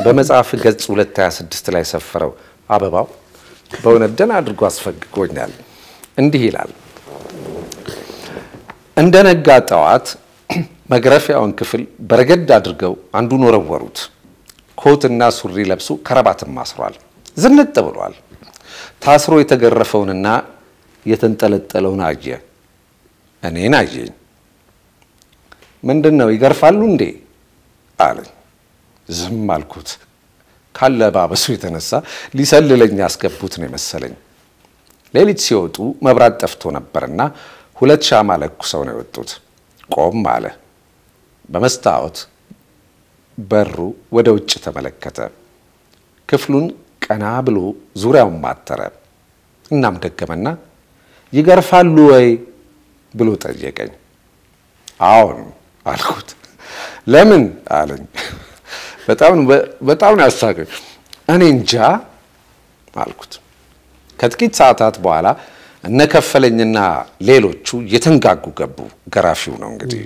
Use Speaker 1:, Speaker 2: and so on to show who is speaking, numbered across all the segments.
Speaker 1: በመጽሐፍ ገጽ 226 ላይ ሰፈረው አበባው በእውነት ደህና አድርጎ አስፈግጎኛል። እንዲህ ይላል። እንደ ነጋ ጠዋት መግረፊያውን ክፍል በረገድ አድርገው አንዱን ወረወሩት። ኮትና ሱሪ ለብሶ ከረባትም አስሯል። ዝንጥ ብሏል። ታስሮ የተገረፈውንና የተንጠለጠለውን አየ። እኔን አየኝ። ምንድን ነው ይገርፋሉ እንዴ አለኝ። ዝም አልኩት። ካለባበሱ የተነሳ ሊሰልለኝ ያስገቡት ነው የመሰለኝ። ሌሊት ሲወጡ መብራት ጠፍቶ ነበርና ሁለት ሻማ ለኩሰው ነው የወጡት። ቆም አለ። በመስታወት በሩ ወደ ውጭ ተመለከተ። ክፍሉን ቀና ብሎ ዙሪያውን ማተረ። እናም ደገመና ይገርፋሉ ወይ ብሎ ጠየቀኝ። አዎን አልኩት። ለምን አለኝ። በጣም ነው ያሳቀኝ። እኔ እንጃ አልኩት። ከጥቂት ሰዓታት በኋላ እነ ከፈለኝና ሌሎቹ የተንጋጉ ገቡ። ገራፊው ነው እንግዲህ።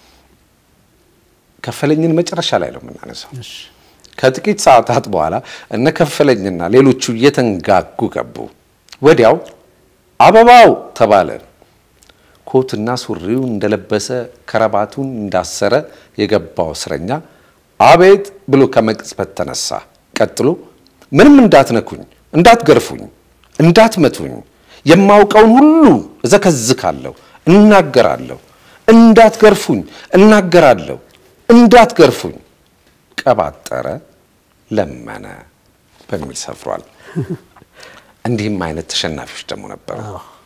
Speaker 1: ከፈለኝን መጨረሻ ላይ ነው የምናነሳው። ከጥቂት ሰዓታት በኋላ እነ ከፈለኝና ሌሎቹ የተንጋጉ ገቡ። ወዲያው አበባው ተባለ። ኮትና ሱሪውን እንደለበሰ ከረባቱን እንዳሰረ የገባው እስረኛ አቤት ብሎ ከመቅጽበት ተነሳ። ቀጥሎ ምንም እንዳትነኩኝ፣ እንዳትገርፉኝ፣ እንዳትመቱኝ፣ የማውቀውን ሁሉ እዘከዝካለሁ፣ እናገራለሁ። እንዳትገርፉኝ፣ እናገራለሁ፣ እንዳትገርፉኝ ቀባጠረ፣ ለመነ በሚል ሰፍሯል። እንዲህም አይነት ተሸናፊዎች ደግሞ ነበሩ።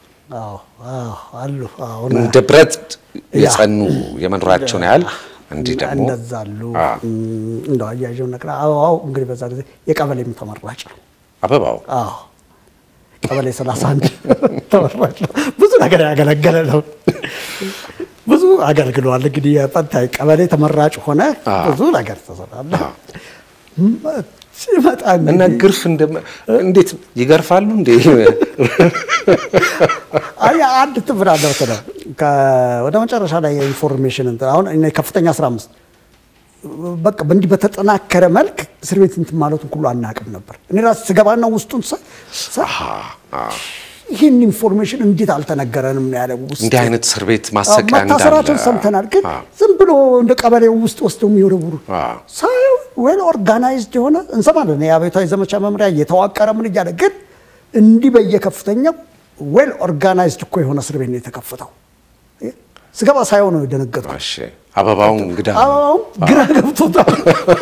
Speaker 2: አሉ
Speaker 1: እንደ ብረት የጸኑ የመኖራቸውን ያህል እንዲህ ደግሞ
Speaker 2: እንደዛ አሉ። እንደው አያዥው ነቅራ አበባው እንግዲህ በዛ ጊዜ የቀበሌም ተመራጭ ነው።
Speaker 1: አበባው
Speaker 2: አዎ ቀበሌ 31 ተመራጭ ነው። ብዙ ነገር ያገለገለ ነው። ብዙ አገልግሏል። እንግዲህ የፈንታይ ቀበሌ ተመራጭ ሆነ ብዙ ነገር ተሰራለ። ሲመጣ
Speaker 1: እና ግርፍ እንዴት ይገርፋሉ እንዴ?
Speaker 2: አይ አንድ ትብር አለ መሰለህ ወደ መጨረሻ ላይ የኢንፎርሜሽን እንትን አሁን እኔ ከፍተኛ 15 በቃ በእንዲህ በተጠናከረ መልክ እስር ቤት እንትን ማለቱን ሁሉ አናውቅም ነበር። እኔ ራሴ ስገባና ውስጡን ይህን ኢንፎርሜሽን እንዴት አልተነገረንም ነው ያለ። ውስጥ
Speaker 1: እንዲህ አይነት እስር ቤት ማሰቃያ እንዳለ
Speaker 2: መታሰራቸውን ሰምተናል፣ ግን ዝም ብሎ እንደ ቀበሌው ውስጥ ወስደው የሚወረውሩ ሳየው ዌል ኦርጋናይዝድ የሆነ እንሰማለን። የአብዮታዊ ዘመቻ መምሪያ እየተዋቀረ ምን እያለ ግን እንዲህ በየከፍተኛው ዌል ኦርጋናይዝድ እኮ የሆነ እስር ቤት ነው የተከፈተው። ስገባ ሳየው ነው የደነገጥኩት።
Speaker 1: እሺ አበባውን እንግዳ
Speaker 2: አበባውም ግራ ገብቶታል።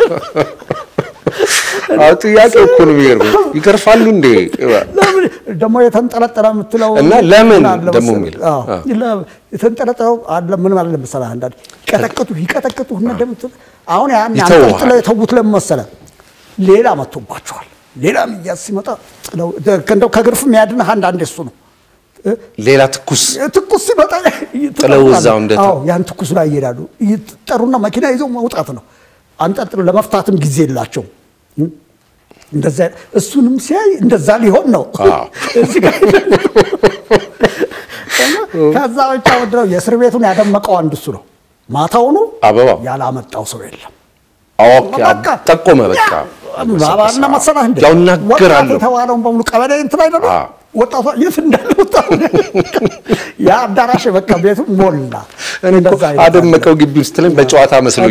Speaker 1: አዎ ጥያቄ እኮ ነው የሚገርመው። ይገርፋሉ እንዴ?
Speaker 2: ለምን ደግሞ የተንጠለጠለ የምትለው
Speaker 1: እና ለምን
Speaker 2: ምን አለ
Speaker 1: ደግሞ
Speaker 2: መሰለህ?
Speaker 1: የሚል
Speaker 2: አዎ፣ ለ- የተንጠለጠለው አለ ምን ማለት መሰለህ? አንዳንድ ይቀጠቅጡ ይቀጠቅጡ እና እንደምትል አሁን ያን
Speaker 1: ይተውሃል።
Speaker 2: አንጠልጥለው የተዉት ለምን መሰለህ? ሌላ መጥቶባቸዋል። ሌላ ሚያዝ ሲመጣ ጥለው እንደው ከግርፍ የሚያድንህ አንዳንዴ እሱ ነው።
Speaker 1: ሌላ ትኩስ
Speaker 2: ትኩስ ሲመጣ
Speaker 1: ጥለው እዛው እንደ
Speaker 2: አዎ ያን ትኩስ ላይ ይሄዳሉ። ይጠሩና መኪና ይዘው መውጣት ነው። አንጠልጥሎ ለመፍታትም ጊዜ የላቸውም። እንደዛ እሱንም ሲያይ እንደዛ ሊሆን ነው።
Speaker 1: አዎ።
Speaker 2: እዚህ ጋር እና ከዛ ብቻ ምንድነው የእስር ቤቱን ያደመቀው አንድ እሱ ነው። ማታውኑ
Speaker 1: አበባው
Speaker 2: ያላመጣው ሰው የለም።
Speaker 1: ኦኬ
Speaker 2: በቃ
Speaker 1: ጠቆመ። በቃ
Speaker 2: ባባና መሰላህ እንደ
Speaker 1: ያው
Speaker 2: ወጣት
Speaker 1: እናገራለሁ።
Speaker 2: የተባለውን በሙሉ ቀበሌ እንትን አይደለም
Speaker 1: አዎ።
Speaker 2: ወጣቷ የት እንዳለ ወጣቱ ያ አዳራሽ በቃ ቤቱ ሞላ።
Speaker 1: እኔ እኮ
Speaker 2: እንደዛ አይነት
Speaker 1: አደመቀው ግቢ ውስጥ ላይ በጨዋታ መስሎኛል።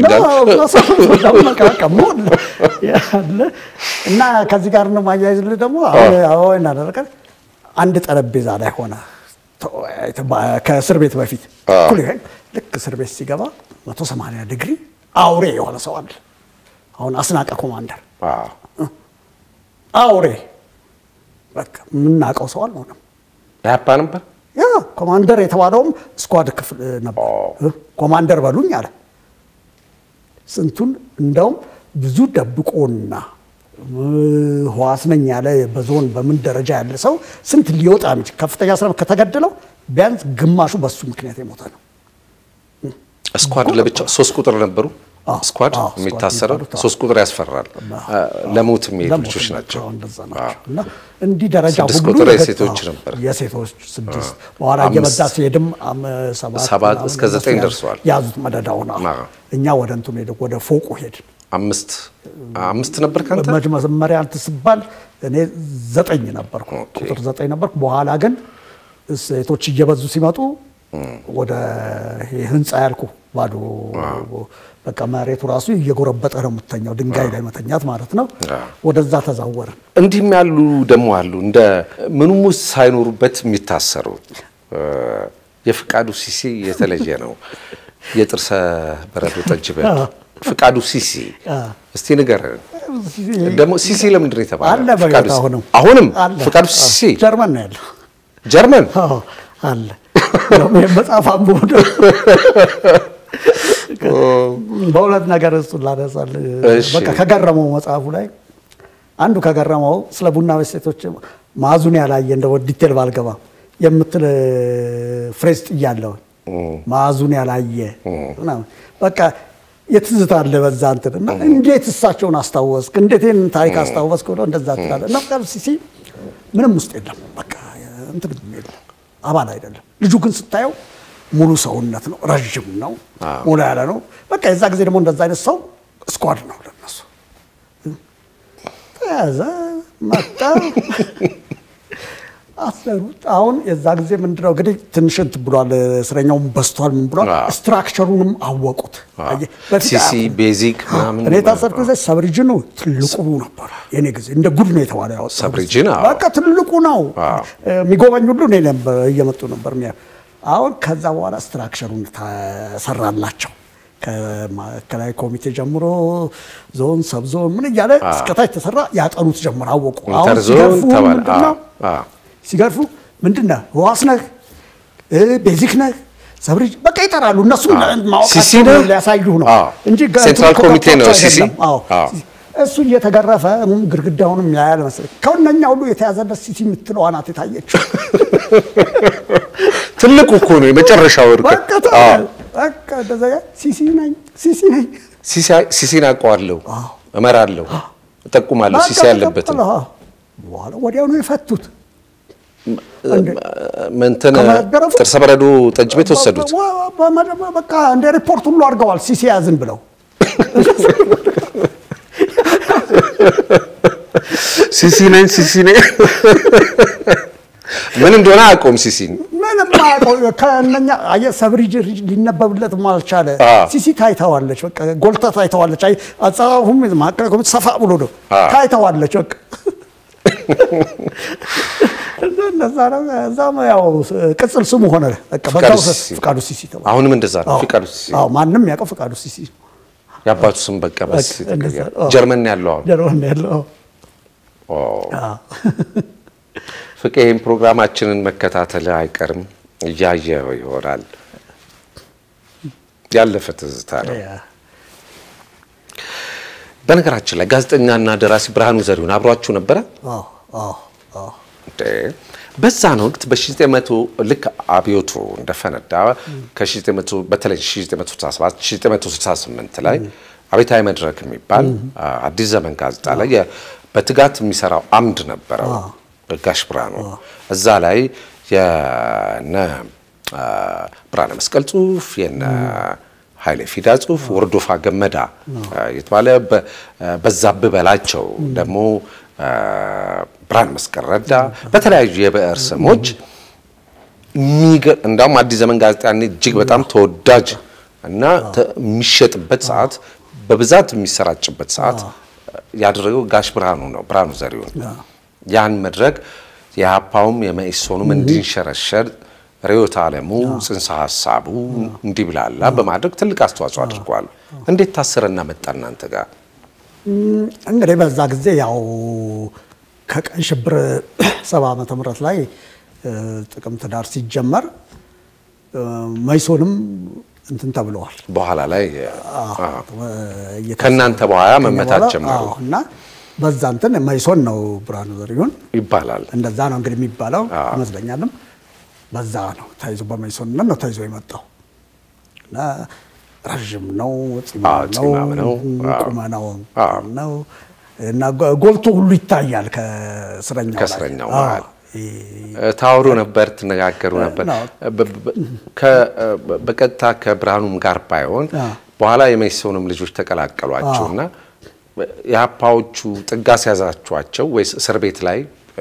Speaker 2: ያለ እና ከዚህ ጋር ነው ማያይዝልህ ደግሞ አሁን አሁን እናደረገ አንድ ጠረጴዛ ላይ ሆነ ተወያይተህ በ- ከእስር ቤት በፊት
Speaker 1: አዎ።
Speaker 2: እኩል ይሄን ልክ እስር ቤት ሲገባ 180 ዲግሪ አውሬ የሆነ ሰው አለ። አሁን አስናቀ ኮማንደር
Speaker 1: አዎ።
Speaker 2: አውሬ በቃ የምናውቀው ሰው አልሆነም።
Speaker 1: ያፓ ነበር
Speaker 2: ያ ኮማንደር የተባለውም ስኳድ ክፍል ነበር።
Speaker 1: ኦ።
Speaker 2: ኮማንደር በሉኝ አለ። ስንቱን እንደውም ብዙ ደብቆና ህዋስ ነኝ ያለ በዞን በምን ደረጃ ያለ ሰው ስንት ሊወጣ የሚችል ከፍተኛ ስራ ከተገደለው ቢያንስ ግማሹ በሱ ምክንያት የሞተ ነው።
Speaker 1: ስኳድ ለብቻው ሶስት ቁጥር ነበሩ።
Speaker 2: አዎ፣
Speaker 1: ስኳድ
Speaker 2: አዎ፣
Speaker 1: የሚታሰረው
Speaker 2: ስኳድ የሚባሉት፣ አዎ።
Speaker 1: ሶስት ቁጥር ያስፈራል። ለሞት የሚሄዱ ልጆች ናቸው።
Speaker 2: አዎ፣ እንደዛ ናቸው። እና እንዲህ ደረጃ
Speaker 1: ስድስት
Speaker 2: ሁሉ
Speaker 1: ቁጥር
Speaker 2: የገ-
Speaker 1: የሴቶች
Speaker 2: አዎ፣
Speaker 1: ነበር።
Speaker 2: የሴቶች ስድስት በኋላ
Speaker 1: አምስት፣
Speaker 2: እየበዛ ሲሄድም አም- ሰባት
Speaker 1: ሰባት
Speaker 2: ምናምን
Speaker 1: እስከ
Speaker 2: እነሱ
Speaker 1: ዘጠኝ
Speaker 2: ያዙ-
Speaker 1: ደርሰዋል።
Speaker 2: ያዙት መደዳውን። አዎ።
Speaker 1: አዎ።
Speaker 2: እኛ ወደ እንትኑ ሄደ ወደ ፎቁ ሄድን።
Speaker 1: አምስት አምስት ነበር ካንተ
Speaker 2: መጅ- መጀመሪያ እንትን ስባል እኔ ዘጠኝ ነበርኩ፣
Speaker 1: ኦኬ።
Speaker 2: ቁጥር ዘጠኝ ነበርኩ። በኋላ ግን ሴቶች እየበዙ ሲመጡ ወደ ይሄ ህንፃ ያልኩ ባዶ በቃ መሬቱ ራሱ እየጎረበጠ ነው የምተኛው፣ ድንጋይ ላይ መተኛት ማለት ነው። ወደዛ ተዛወርን።
Speaker 1: እንዲህም ያሉ ደግሞ አሉ እንደ ምንም ውስጥ ሳይኖሩበት የሚታሰሩ እ፣ የፍቃዱ ሲሲ የተለየ ነው። የጥርሰ በረዶ ጠጅ ቤት ፍቃዱ ሲሲ እስቲ ንገረን። ደግሞ ሲሲ ለምንድን ነው የተባለ?
Speaker 2: አለ
Speaker 1: ፍቃዱ
Speaker 2: በሕይወት
Speaker 1: ሲ-
Speaker 2: አሁንም
Speaker 1: አሁንም
Speaker 2: አለ።
Speaker 1: ፍቃዱ ሲሲ
Speaker 2: ጀርመን ነው ያለው።
Speaker 1: ጀርመን
Speaker 2: አዎ አለ። እንደውም ይሄን መጽሐፍ አንብቦ በሁለት ነገር እሱን ላነሳል።
Speaker 1: እሺ።
Speaker 2: በቃ ከገረመው መጽሐፉ ላይ አንዱ ከገረመው ስለ ቡና ቤት ሴቶች ማዙን ያላየ እንደ ዲቴል ባልገባ የምትል ፍሬዝ ጥያለሁ። ማዙን ያላየ ምናምን በቃ የትዝታ አለ በዛ እንትን እና እንዴት እሳቸውን አስታወስክ? እንዴት ይህን ታሪክ አስታወስክ? ብሎ እንደዛ ትላለህ እና ፍቃዱ ሲሲ ምንም ውስጥ የለም በቃ እንትን የለም አባል አይደለም። ልጁ ግን ስታየው ሙሉ ሰውነት ነው፣ ረዥም ነው፣ ሙሉ ያለ ነው። በቃ የዛ ጊዜ ደግሞ እንደዛ አይነት ሰው ስኳድ ነው ለነሱ። ተያዘ መጣ አሰሩት። አሁን የዛ ጊዜ ምንድነው እንግዲህ ትንሽ እንትን ብሏል፣ እስረኛውም በስቷል፣ ምን ብሏል።
Speaker 1: አዎ።
Speaker 2: ስትራክቸሩንም አወቁት። አየህ፣ በፊት
Speaker 1: ሲሲ
Speaker 2: አያውቁም።
Speaker 1: ቤዚክ ምናምን
Speaker 2: እኔ የታሰርኩ ጊዜ ሰብሪጅኑ ትልቁ ነበር። የኔ ጊዜ እንደ ጉድ ነው የተባለ ያወጣው
Speaker 1: ሰብሪጅን፣ አዎ።
Speaker 2: በቃ ትልቁ ነው
Speaker 1: አዎ።
Speaker 2: የሚጎበኝ ሁሉ እኔ ነበር እየመጡ ነበር የሚያ አሁን ከዛ በኋላ ስትራክቸሩን ተሰራላቸው ከማዕከላዊ ኮሚቴ ጀምሮ ዞን ሰብዞን ምን እያለ እስከታች ተሰራ። ያጠኑት ጀምር አወቁ። አሁን
Speaker 1: ኢንተርዞን
Speaker 2: ሲገርፉ
Speaker 1: ተባለ።
Speaker 2: ምንድን ነው
Speaker 1: አዎ፣ አዎ።
Speaker 2: ሲገርፉ ምንድን ነህ ህዋስ ነህ እ ቤዚክ ነህ ሰብሪጅ በቃ ይጠራሉ። እነሱ
Speaker 1: ሲሲ
Speaker 2: ማወቃቸው
Speaker 1: ነህ?
Speaker 2: ሊያሳዩህ ነው
Speaker 1: አዎ።
Speaker 2: እንጂ
Speaker 1: ሴንትራል
Speaker 2: እንትኑ
Speaker 1: ኮሚቴ ነው
Speaker 2: ከቋቸው
Speaker 1: ሲሲ?
Speaker 2: አይደለም። አዎ።
Speaker 1: አዎ።
Speaker 2: እሱ እየተገረፈ እም ግድግዳውንም ያያል መሰለኝ። ከእነኛ ሁሉ የተያዘለት ሲሲ የምትለው አናት የታየችው
Speaker 1: ትልቁ እኮ ነው የመጨረሻው እርቅ።
Speaker 2: በቃ ተባለ። በቃ እንደዛ ያ ሲሲ ነኝ ሲሲ ነኝ
Speaker 1: ሲሲ- ሲሲን አውቀዋለሁ፣ እመራለሁ፣ እጠቁማለሁ ሲሲ
Speaker 2: በቃ
Speaker 1: ያለበትን
Speaker 2: ተቀበለ። አዎ። በኋላ ወዲያው ነው የፈቱት።
Speaker 1: መንተን
Speaker 2: ከመገረፉ
Speaker 1: ጥርሰ በረዶ ጠጅ ቤት ወሰዱት።
Speaker 2: በ- በ- በ- በቃ እንደ ሪፖርት ሁሉ አድርገዋል። ሲሲ ያዝን ብለው
Speaker 1: ሲሲ ነኝ ሲሲ ነኝ ምን እንደሆነ አያውቀውም ሲሲን።
Speaker 2: ምንም አያውቀው። ከእነኛ አየህ ሰብሪጅ ሊነበብለት አልቻለ።
Speaker 1: አዎ።
Speaker 2: ሲሲ ታይተዋለች፣ በቃ ጎልታ ታይተዋለች። አይ አጻጻፉም ማዕከላዊ ኮሚቴ ሰፋ ብሎ ነው
Speaker 1: አዎ።
Speaker 2: ታይተዋለች። በቃ እንደዛ ነው። እዛም ያው ቅጽል ስሙ ሆነ። በቃ
Speaker 1: ፍቃዱ
Speaker 2: በዛው
Speaker 1: ሲሲ።
Speaker 2: ፍቃዱ ሲሲ ተባለ።
Speaker 1: አሁንም እንደዛ ነው።
Speaker 2: አዎ።
Speaker 1: ፍቃዱ ሲሲ
Speaker 2: አዎ፣ ማንም ያውቀው ፍቃዱ ሲሲ
Speaker 1: የአባቱ ስም በቃ በስ
Speaker 2: በቃ እንደዛ ነው። አዎ።
Speaker 1: ጀርመን ነው ያለው አሁን።
Speaker 2: ጀርመን ነው ያለው።
Speaker 1: ኦ፣
Speaker 2: አዎ።
Speaker 1: ፍቄ ይህን ፕሮግራማችንን መከታተል አይቀርም እያየው ይሆናል። ያለፈ ትዝታ ነው።
Speaker 2: ያ።
Speaker 1: በነገራችን ላይ ጋዜጠኛና ደራሲ ብርሃኑ ዘሪሁን አብሯችሁ ነበረ?
Speaker 2: አዎ፣ አዎ፣ አዎ።
Speaker 1: እንዴ! በዛን ወቅት በ1900 ልክ አብዮቱ እንደፈነዳ ከ1900 በተለይ 1967 1968 ላይ አብዮታዊ መድረክ የሚባል አዲስ ዘመን ጋዜጣ ላይ የ- በትጋት የሚሰራው አምድ ነበረው ጋሽ ብርሃኑ። እዛ ላይ የነ አ፣ ብርሃነ መስቀል ጽሁፍ የነ ኃይሌ ፊዳ ጽሁፍ ወርዶፋ ገመዳ አ፣ የተባለ በ- በዛብህ በላቸው ደግሞ አ፣ ብርሃነ መስቀል ረዳ በተለያዩ የብዕር ስሞች የሚገ- እንዳውም አዲስ ዘመን ጋዜጣ ያኔ እጅግ በጣም ተወዳጅ እና ተ- የሚሸጥበት ሰዓት በብዛት የሚሰራጭበት ሰዓት ያደረገው ጋሽ ብርሃኑ ነው፣ ብርሃኑ ዘሪሁን። ያን መድረክ የሀፓውም የመኢሶኑም እንዲንሸረሸር ርዕዮተ ዓለሙ ጽንሰ ሀሳቡ እንዲብላላ በማድረግ ትልቅ አስተዋጽኦ አድርጓል። እንዴት ታሰረና መጣ እናንተ ጋር?
Speaker 2: እንግዲህ በዛ ጊዜ ያው ከቀይ ሽብር ሰባ ዓመተ ምህረት ላይ እ፣ ጥቅምት ዳር ሲጀመር እ፣ መይሶንም እንትን ተብለዋል።
Speaker 1: በኋላ ላይ
Speaker 2: አዎ፣ እየተ-
Speaker 1: ከእናንተ በኋላ
Speaker 2: ከኛ
Speaker 1: መመታት
Speaker 2: በኋላ፣
Speaker 1: ጀመሩ
Speaker 2: አዎ፣ እና በዛ እንትን መይሶን ነው ብርሃኑ ዘሪሁን
Speaker 1: ይባላል።
Speaker 2: እንደዛ ነው እንግዲህ የሚባለው
Speaker 1: አዎ።
Speaker 2: ይመስለኛልም። በዛ ነው ተይዞ በመይሶንነት ነው ተይዞ የመጣው እና ረዥም ነው፣
Speaker 1: አዎ፣
Speaker 2: ፂማም
Speaker 1: ፂማም ነው። አዎ።
Speaker 2: ቁመናው
Speaker 1: አዎ።
Speaker 2: ነው እና ጎ- ጎልቶ ሁሉ ይታያል ከእስረኛው ላይ።
Speaker 1: ከእስረኛው
Speaker 2: አዎ።
Speaker 1: መሃል።
Speaker 2: ይ-
Speaker 1: ታወሩ ነበር፣ ትነጋገሩ ነበር።
Speaker 2: ነው።
Speaker 1: በ- በ- ከ- በቀጥታ ከብርሃኑም ጋር ባይሆን
Speaker 2: አዎ።
Speaker 1: በኋላ የመኢሶንም ልጆች ተቀላቀሏቸውና የሀፓዎቹ ጥጋ ሲያዛችኋቸው ወይስ እስር ቤት ላይ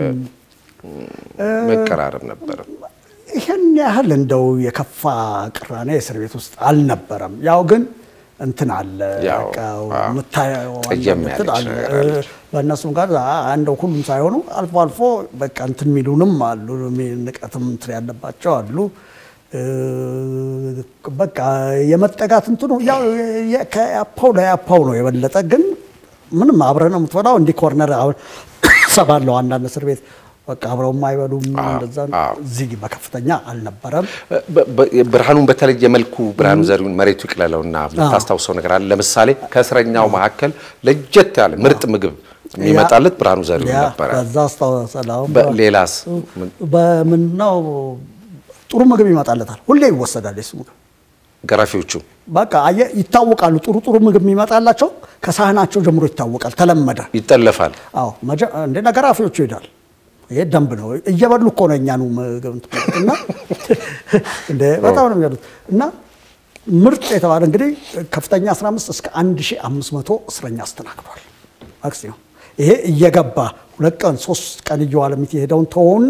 Speaker 1: መቀራረብ ነበረ?
Speaker 2: ይህን ያህል እንደው የከፋ ቅራኔ እስር ቤት ውስጥ አልነበረም። ያው ግን እንትን አለ
Speaker 1: ያው፣
Speaker 2: በቃ
Speaker 1: አዎ፣
Speaker 2: የምታየው
Speaker 1: ጠየም
Speaker 2: እንትን
Speaker 1: ያለች
Speaker 2: አለ።
Speaker 1: ነገር አለች።
Speaker 2: በእነሱም ጋር እንደው ሁሉም ሳይሆኑ አልፎ አልፎ በቃ እንትን የሚሉንም አሉ፣ ንቀትም እንትን ያለባቸው አሉ። እ፣ በቃ የመጠጋት እንትኑ ያው የ- ከያፓው ለያፓው ነው የበለጠ ግን ምንም አብረህ ነው የምትበላው። እንዲህ ኮርነር አሁን ሰባለው አንዳንድ እስር ቤት በቃ አብረውም አይበሉም። እንደዛ
Speaker 1: አዎ።
Speaker 2: እዚህ በከፍተኛ አልነበረም።
Speaker 1: በ- በ- ብርሃኑን በተለየ መልኩ ብርሃኑ ዘሪሁን መሬቱ ይቅለለውና የምታስታውሰው ነገር አለ? ለምሳሌ ከእስረኛው መካከል ለየት ያለ ምርጥ ምግብ የሚመጣለት ብርሃኑ ዘሪሁን
Speaker 2: ያ
Speaker 1: ነበረ።
Speaker 2: በዛ አስታውሳለሁ። አሁን
Speaker 1: በ- ሌላስ ምን?
Speaker 2: በምናው ጥሩ ምግብ ይመጣለታል። ሁሌ ይወሰዳል የሱ ምግብ።
Speaker 1: ገራፊዎቹ
Speaker 2: በቃ አየህ ይታወቃሉ። ጥሩ ጥሩ ምግብ የሚመጣላቸው ከሳህናቸው ጀምሮ ይታወቃል። ተለመደ።
Speaker 1: ይጠለፋል።
Speaker 2: አዎ መጀ- እንደ ነገራፊዎቹ ይሄዳል። ይሄ ደንብ ነው። እየበሉ እኮ ነው እኛኑ ምግብ እንትን የሚሉት እና እንደ በጣም ነው የሚበሉት እና ምርጥ የተባለ እንግዲህ ከፍተኛ 15 እስከ 1500 እስረኛ አስተናግዷል። ማክሲመም ይሄ እየገባ ሁለት ቀን ሶስት ቀን እየዋለ የሚሄደውን ተወውና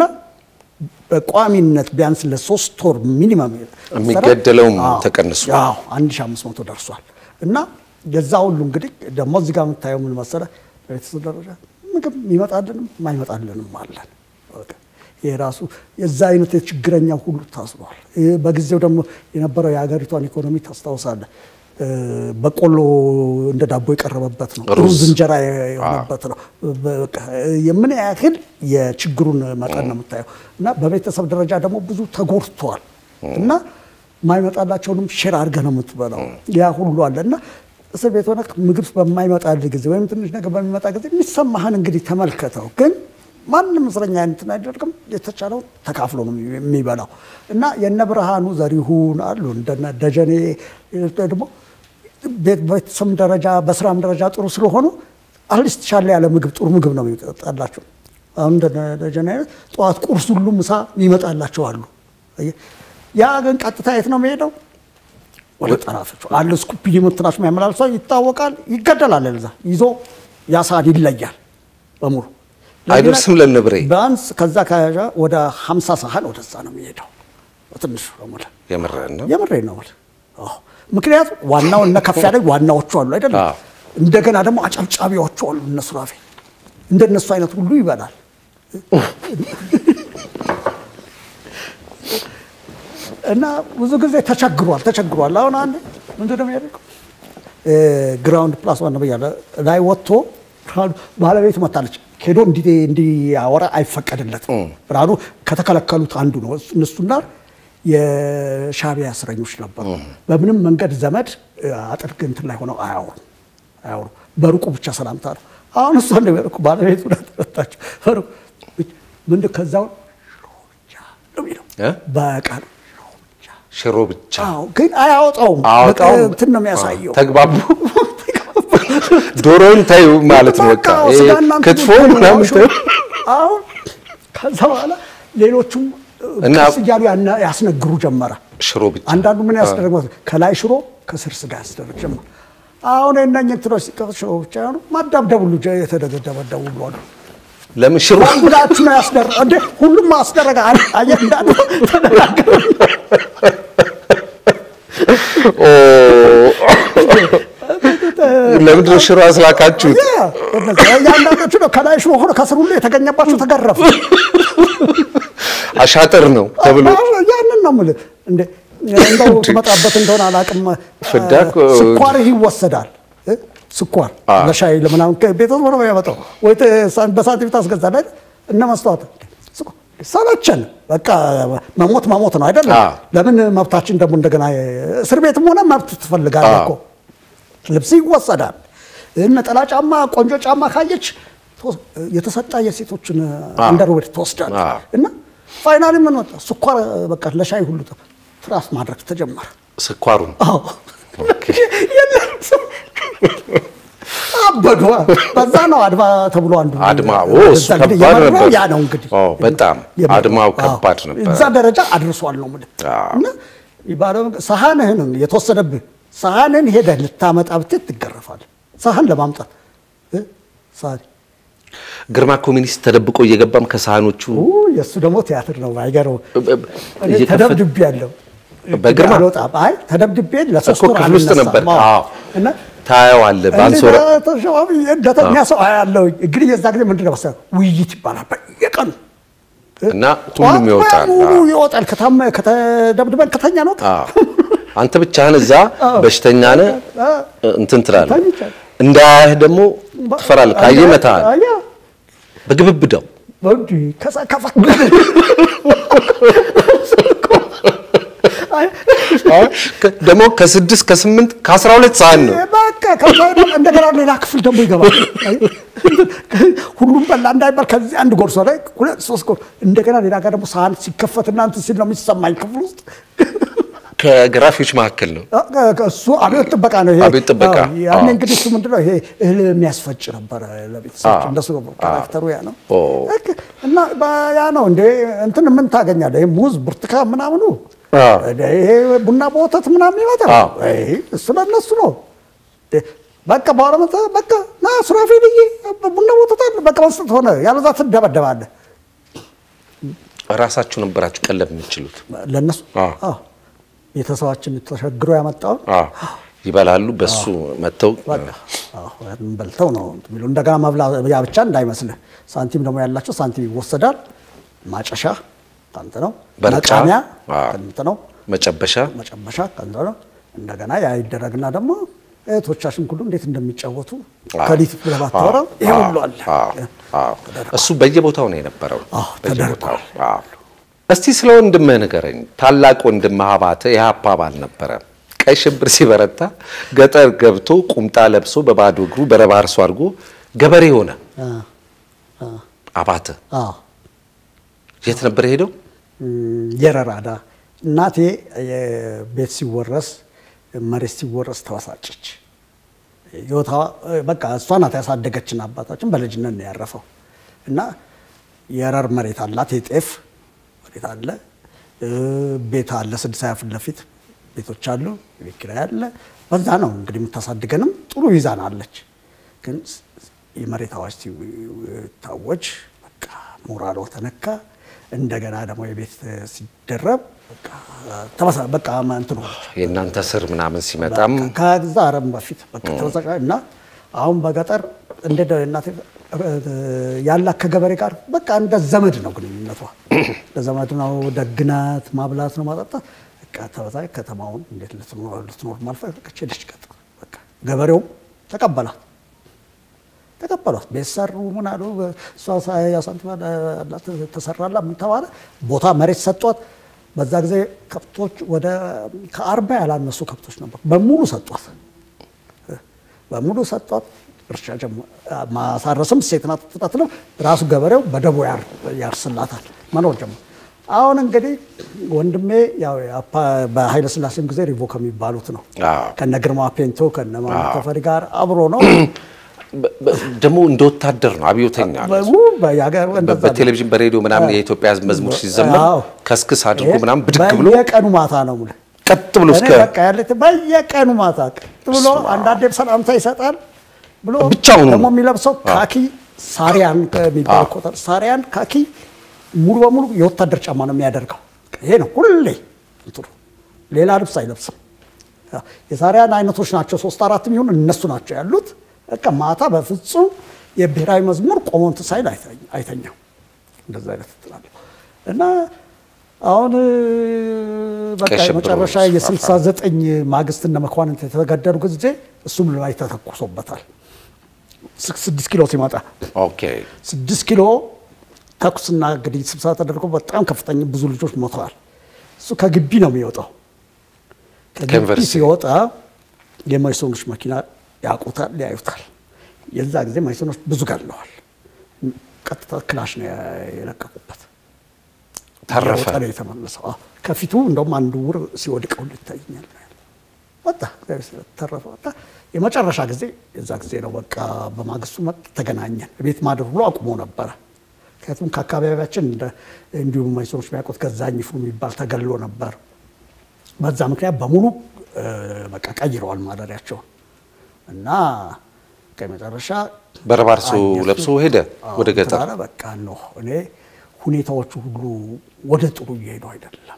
Speaker 2: በቋሚነት ቢያንስ ለሶስት ወር ሚኒመም
Speaker 1: የሚገደለውም
Speaker 2: አዎ፣
Speaker 1: ተቀንሶ።
Speaker 2: አዎ 1500 ደርሷል። እና የዛ ሁሉ እንግዲህ ደግሞ እዚህ ጋር የምታየው ምን መሰለህ፣ በቤተሰብ ደረጃ ምግብ የሚመጣልንም የማይመጣልንም አለን። በቃ ይሄ ራሱ የዛ አይነት የችግረኛ ሁሉ ታስሯል። ይህ በጊዜው ደግሞ የነበረው የሀገሪቷን ኢኮኖሚ ታስታውሳለህ። እ፣ በቆሎ እንደ ዳቦ የቀረበበት ነው።
Speaker 1: ሩዝ።
Speaker 2: ሩዝ እንጀራ የሆነበት ነው። በቃ የምን ያህል የችግሩን መጠን ነው የምታየው። እና በቤተሰብ ደረጃ ደግሞ ብዙ ተጎድቷል እና የማይመጣላቸውንም ሼር አድርገህ ነው የምትበላው። ያ ሁሉ አለ እና እስር ቤት ሆነህ ምግብ በማይመጣልህ ጊዜ ወይም ትንሽ ነገር በሚመጣ ጊዜ የሚሰማህን እንግዲህ ተመልከተው። ግን ማንም እስረኛ እንትን አይደርግም። የተቻለው ተካፍሎ ነው የሚበላው እና የነ ብርሃኑ ዘሪሁን አሉ እንደነ ደጀኔ ደግሞ ቤት- በቤተሰብ ደረጃ በስራም ደረጃ ጥሩ ስለሆኑ አትሊስት ሻለ ያለ ምግብ ጥሩ ምግብ ነው የሚመጣላቸው። አሁን እንደ ደጀኔ አይነት ጠዋት ቁርስ ሁሉ ምሳ ይመጣላቸው አሉ። አየህ፣ ያ ግን ቀጥታ የት ነው የሚሄደው? ወደ ጠራፊዎቹ አለ ስኩፒዲ ምትናሽ የሚያመላልሰው ይታወቃል፣ ይገደላል። ለዛ ይዞ ያ ሰዓት ይለያል በሙሉ
Speaker 1: አይደርስም ለነብሬ
Speaker 2: ቢያንስ ከዛ ከያዣ ወደ 50 ሳህን ወደዛ ነው የሚሄደው በትንሹ በሙሉ
Speaker 1: የምርህን ነው።
Speaker 2: የምሬ ነው የምልህ። አዎ። ምክንያቱም ዋናው እነ ከፍ ያለ ዋናዎቹ አሉ አይደለም።
Speaker 1: አዎ።
Speaker 2: እንደገና ደግሞ አጨብጫቢዎቹ አሉ እነ ሱራፌ። እንደነሱ አይነት ሁሉ ይበላል። እና ብዙ ጊዜ ተቸግሯል ተቸግሯል። አሁን አንድ ምንድን ነው የሚያደርገው ግራውንድ ፕላስ ዋን ብያለሁ ላይ ወጥቶ ብርሃኑ ባለቤቱ መታለች ሄዶ እንዲ- እንዲያወራ አይፈቀድለትም። ብርሃኑ ከተከለከሉት አንዱ ነው። እሱ- እነሱና የሻዕቢያ እስረኞች ነበሩ። በምንም መንገድ ዘመድ አጥር እንትን ላይ ሆነው አያወሩ አያወሩ በሩቁ ብቻ ሰላምታ ነው። አሁን እሷ እንደሚያደርጉ ባለቤቱ ተመታቸው። በሩቁ ምንድን ከዛው ሽሮ ብቻ ነው የሚለው
Speaker 1: እ?
Speaker 2: በቃል
Speaker 1: ሽሮ ብቻ
Speaker 2: አዎ፣ ግን አያወጣውም።
Speaker 1: አወጣውም።
Speaker 2: በቃ እንትን ነው የሚያሳየው።
Speaker 1: ተግባቡ። ዶሮውን ታዩ ማለት ነው። በቃ
Speaker 2: በቃ
Speaker 1: ይሄ
Speaker 2: ስጋና እንትን
Speaker 1: ክትፎ
Speaker 2: ሁሉ
Speaker 1: ምናምን
Speaker 2: ሽሮ።
Speaker 1: ታዩ።
Speaker 2: አሁን ከዛ በኋላ ሌሎቹም
Speaker 1: እና-
Speaker 2: ቀስ እያሉ ያና- ያስነግሩ ጀመረ።
Speaker 1: ሽሮ ብቻ
Speaker 2: አንዳንዱ ምን ያስደረግ መሰለህ? ከላይ ሽሮ ከስር ስጋ ያስደረግ ጀመረ። አሁን የእነኝህ እንትኖች ሲቀመጥ ሽሮ ብቻ ሆኑ ማዳብደብ ሁሉ ጀ- የተደበደቡ ሁሉ አሉ።
Speaker 1: ለምን ሽሮ
Speaker 2: ሁላችሁ ነው ያስደረግ እንዴ? ሁሉም አስደረገ። አየ- አየህ እንዳለ ተነጋገሩ።
Speaker 1: ኦ፣ ለምንድን ነው ሽሮ አስላካችሁት?
Speaker 2: ያ፣ እነዚያ ያንዳንዶቹ ነው ከላይ ሽሮ ሆኖ ከስር ሁሉ የተገኘባቸው ተገረፉ።
Speaker 1: አሻጥር ነው ተብሎ
Speaker 2: አዎ፣ ያንን ነው የምልህ። እንደ እንደው ትመጣበት እንደሆነ አላውቅም።
Speaker 1: ፍዳ እኮ
Speaker 2: ስኳርህ ይወሰዳል እ? ስኳር
Speaker 1: አዎ።
Speaker 2: ለሻይ ለምናምን ቤተሰብ ነው ያመጣው ወይ ተ- ሳ- በሳንቲም ታስገዛለህ አይደል? እነ መስተዋት ስኳር ሰለቸን። በቃ መሞት መሞት ነው አይደለም?
Speaker 1: አዎ።
Speaker 2: ለምን መብታችን ደግሞ እንደገና እስር ቤትም ሆነ መብት ትፈልጋለህ እኮ ልብስ ይወሰዳል። ነጠላ ጫማ፣ ቆንጆ ጫማ ካየች ትወስ- የተሰጣ የሴቶችን አንደርዌር ትወስዳለች።
Speaker 1: አዎ።
Speaker 2: እና ፋይናሊ ምን ወጣ? ስኳር በቃ ለሻይ ሁሉ ተ- ትራስ ማድረግ ተጀመረ።
Speaker 1: ስኳሩን
Speaker 2: አዎ የለም አበዷ። በዛ ነው አድማ ተብሎ አንዱ
Speaker 1: አድማ፣ ኦ፣ እሱ
Speaker 2: በዛ እንግዲህ
Speaker 1: ከባድ
Speaker 2: የመራው
Speaker 1: ነበር።
Speaker 2: ያ ነው እንግዲህ
Speaker 1: ኦ፣ በጣም
Speaker 2: የመራው።
Speaker 1: አድማው
Speaker 2: አዎ።
Speaker 1: ከባድ ነበር።
Speaker 2: እዛ ደረጃ አድርሷል ነው የምልህ።
Speaker 1: አዎ።
Speaker 2: እና ይባለው ሰሃንህን የተወሰደብህ ሳህንን ሄደህ ልታመጣ ብትት ትገረፋለህ። ሳህን ለማምጣት እ? ሳህን
Speaker 1: ግርማ ኮሚኒስት ተደብቆ እየገባም ከሳህኖቹ
Speaker 2: የእሱ ደግሞ ቲያትር ነው። አይገርም። እኔ
Speaker 1: እየከፈተ-
Speaker 2: ተደብድቤ ያለው
Speaker 1: በግርማ?
Speaker 2: አልወጣም። አይ ተደብድቤ ለሶስት
Speaker 1: እኮ
Speaker 2: ወር
Speaker 1: ክፍል ውስጥ
Speaker 2: አልነሳም።
Speaker 1: ነበር።
Speaker 2: አዎ።
Speaker 1: አዎ።
Speaker 2: እና
Speaker 1: ታየዋለህ በአንሶራ
Speaker 2: ተሸዋቢ እንደተኛ ሰው አያለው። እንግዲህ የዛ ጊዜ ምንድን ነው መሰለህ ውይይት ይባላል በየቀኑ
Speaker 1: እና ሁሉም
Speaker 2: ጠዋት
Speaker 1: ይወጣል።
Speaker 2: ሙሉ
Speaker 1: አዎ።
Speaker 2: ይወጣል። ከታመ ከተደብድበን ከተኛ ነው
Speaker 1: አዎ። አንተ ብቻህን እዛ በሽተኛ ነህ እንትን ትላለህ።
Speaker 2: ተኝቻለሁ።
Speaker 1: እንዳያህ ደግሞ ትፈራለህ። ካየህ ይመታሃል።
Speaker 2: አያ
Speaker 1: በግብብዳው
Speaker 2: ወንድ ከዛ ከፋ አይ
Speaker 1: ከ- ደግሞ ከስድስት ከስምንት ከአስራ ሁለት ሰዓት ነው።
Speaker 2: በቃ ከዛ ደግሞ እንደገና ሌላ ክፍል ደግሞ ይገባል። አይ፣ ሁሉም በላ እንዳይባል ከዚህ አንድ ጎርሶ ላይ ሁለት ሶስት ጎርሶ እንደገና ሌላ ጋር ደግሞ ሳህን ሲከፈት እናንተ ሲል ነው የሚሰማኝ ክፍል ውስጥ
Speaker 1: ከግራፊዎች መካከል ነው።
Speaker 2: እሱ አብዮት ጥበቃ ነው። ይሄ
Speaker 1: አብዮት ጥበቃ፣
Speaker 2: አዎ፣ ያኔ
Speaker 1: አዎ።
Speaker 2: እንግዲህ እሱ ምንድነው ይሄ እህል የሚያስፈጭ ነበረ ለቤተሰቦች
Speaker 1: አዎ፣
Speaker 2: እንደሱ ነው ካራክተሩ ያ ነው።
Speaker 1: ኦ።
Speaker 2: በቃ እና በ- ያ ነው እንደ እንትን ምን ታገኛለህ? ይሄ ሙዝ፣ ብርቱካን ምናምኑ
Speaker 1: አዎ።
Speaker 2: እንደ ይሄ ቡና በወተት ምናምን ይመጣል።
Speaker 1: አዎ።
Speaker 2: ይሄ እሱ ለእነሱ ነው። እንደ በቃ በኋላ መጣ በቃ ና ሱራፌልዬ ቡና በወተት አለ በቃ መስጠት ሆነ። ያለዛ ትደበደባለህ።
Speaker 1: ራሳችሁ ነበራችሁ ቀለብ የምትችሉት።
Speaker 2: ለእነሱ
Speaker 1: አዎ።
Speaker 2: አዎ፣ ቤተሰባችን ተሸግሮ ያመጣውን
Speaker 1: አዎ። ይበላሉ። በሱ መጥተው
Speaker 2: በቃ አዎ፣ ያንን በልተው ነው እንትን የሚለው። እንደገና መብላ ያ ብቻ እንዳይመስልህ። ሳንቲም ደግሞ ያላቸው ሳንቲም ይወሰዳል። ማጨሻ ከአንተ ነው፣
Speaker 1: በርጫ፣
Speaker 2: መቃሚያ
Speaker 1: አዎ።
Speaker 2: ከአንተ ነው፣
Speaker 1: መጨበሻ
Speaker 2: መጨበሻ ከአንተ ነው። እንደገና ያ ይደረግና ደግሞ እህቶቻችን ሁሉ እንዴት እንደሚጫወቱ
Speaker 1: አዎ።
Speaker 2: ከሊት ብለህ ባታወራው ይሄ ሁሉ አለ።
Speaker 1: አዎ፣ አዎ። እሱ በየቦታው ነው የነበረው።
Speaker 2: አዎ፣
Speaker 1: በየቦታው።
Speaker 2: ተደርጓል።
Speaker 1: አዎ። እስቲ ስለ ወንድምህ ንገረኝ። ታላቅ ወንድምህ አባተ የሀፓ አባል ነበረ። ቀይ ሽብር ሲበረታ ገጠር ገብቶ ቁምጣ ለብሶ በባዶ እግሩ በረባ አርሶ አድርጎ ገበሬ ሆነ።
Speaker 2: አ፣ አ፣
Speaker 1: አባተ
Speaker 2: አዎ
Speaker 1: የት ነበር ሄደው?
Speaker 2: እም፣ የረራዳ እናቴ የቤት ሲወረስ መሬት ሲወረስ ተበሳጨች። ህይወቷ በቃ እሷ ናት ያሳደገችን። አባታችን በልጅነት ነው ያረፈው እና የረር መሬት አላት፣ የጤፍ መሬት አለ፣ እ፣ ቤት አለ፣ ስድስት ሀያ ፊት ለፊት ቤቶች አሉ፣ የቤት ኪራይ አለ። በዛ ነው እንግዲህ የምታሳድገንም ጥሩ ይዛን አለች። ግን የመሬት አዋጅ ሲታወጅ በቃ ሞራሏ ተነካ። እንደገና ደግሞ የቤት ሲደረብ በቃ ተመሳ በቃ እንትኑ
Speaker 1: የእናንተ ስር ምናምን ሲመጣም
Speaker 2: ከዛ አረም በፊት በቃ ተመሳቃ እና አሁን በገጠር እንደ እናቴ ያላት ከገበሬ ጋር በቃ እንደ ዘመድ ነው ግንኙነቷ። እንደ ዘመድ ነው። ደግናት፣ ማብላት ነው፣ ማጠጣት በቃ ተበሳይ ከተማውን እንዴት ልትኖር ልትኖር ማልፈለገች ሄደች ገጠር። በቃ ገበሬውም ተቀበላት ተቀበሏት። ቤት ሰሩ ምን አሉ። እሷ ያ ሳንቲም አላት ተሰራላ ምን ተባለ። ቦታ መሬት ሰጧት። በዛ ጊዜ ከብቶች ወደ ከአርባ ያላነሱ ከብቶች ነበሩ። በሙሉ ሰጧት፣ በሙሉ ሰጧት። እርሻ ጀመ- ማሳረስም ሴት ናት ትጠትለው ራሱ ገበሬው በደቦ ያር- ያርስላታል መኖር ጀመር። አሁን እንግዲህ ወንድሜ ያው የአፓ- በኃይለ ሥላሴም ጊዜ ሪቮ ከሚባሉት ነው
Speaker 1: አዎ።
Speaker 2: ከነ ግርማ ፔንቶ ከነ ማሞ ተፈሪ ጋር አብሮ ነው
Speaker 1: በ- በ- ደግሞ እንደ ወታደር ነው፣ አብዮተኛ ነው።
Speaker 2: በ- በየሀገሩ እንደዛ ነው።
Speaker 1: በቴሌቪዥን በሬዲዮ ምናምን የኢትዮጵያ ሕዝብ መዝሙር ሲዘመር
Speaker 2: አዎ።
Speaker 1: ከስክስ አድርጎ ምናምን ብድግ ብሎ
Speaker 2: በየቀኑ ማታ ነው የምልህ።
Speaker 1: ቀጥ ብሎ እስከ
Speaker 2: እኔ በቃ ያለት በየቀኑ ማታ ቀጥ ብሎ አንዳንዴም ሰላምታ ይሰጣል ብሎ
Speaker 1: ብቻውን
Speaker 2: ደግሞ
Speaker 1: ነው።
Speaker 2: የሚለብሰው ካኪ ሳሪያን የሚባል ቁጥር ሳሪያን ካኪ ሙሉ በሙሉ የወታደር ጫማ ነው የሚያደርገው። ይሄ ነው ሁሌ እንትኑ ሌላ ልብስ አይለብስም። የሳሪያን አይነቶች ናቸው ሶስት አራት የሚሆኑ እነሱ ናቸው ያሉት። በቃ ማታ በፍጹም የብሔራዊ መዝሙር ቆሞ እንትን ሳይል አይተኛ- አይተኛም። እንደዛ አይነት እንትን አለው እና አሁን በቃ
Speaker 1: ቀይ ሽብሩ
Speaker 2: የመጨረሻ
Speaker 1: ሲፋፋ።
Speaker 2: የስልሳ ዘጠኝ ማግስት እነ መኳንንት የተገደሉ ጊዜ እሱም ላይ ተተኩሶበታል። ስክ- ስድስት ኪሎ ሲመጣ
Speaker 1: ኦኬ
Speaker 2: ስድስት ኪሎ ተኩስና እንግዲህ ስብሰባ ተደርጎ በጣም ከፍተኛ ብዙ ልጆች ሞተዋል። እሱ ከግቢ ነው የሚወጣው። ከግቢ
Speaker 1: ከዩኒቨርሲቲ።
Speaker 2: ሲወጣ የማይሶኖች መኪና ያውቁታል፣ ያዩታል። የዛ ጊዜ ማይሶኖች ብዙ ገለዋል። ቀጥታ ክላሽ ነው የለቀቁበት።
Speaker 1: ተረፈ።
Speaker 2: እየሮጠ ነው የተመለሰው። አዎ። ከፊቱ እንደውም አንዱ ውር ሲወድቀው ይታየኛል። ወጣ ተረፈ። ወጣ። የመጨረሻ ጊዜ የዛ ጊዜ ነው በቃ በማግስቱ መጥ ተገናኘን። ቤት ማደር ብሎ አቁሞ ነበረ። ምክንያቱም ከአካባቢያችን እንደ እንዲሁም ማይሶኖች የሚያውቁት ገዛኝ ይፍሩ የሚባል ተገሎ ነበር። በዛ ምክንያት በሙሉ በቃ ቀይረዋል ማደሪያቸውን እና ከመጨረሻ
Speaker 1: በረባርሶ ለብሶ ሄደ ወደ ገጠር።
Speaker 2: ኧረ በቃ ነው እኔ ሁኔታዎቹ ሁሉ ወደ ጥሩ እየሄዱ አይደለም።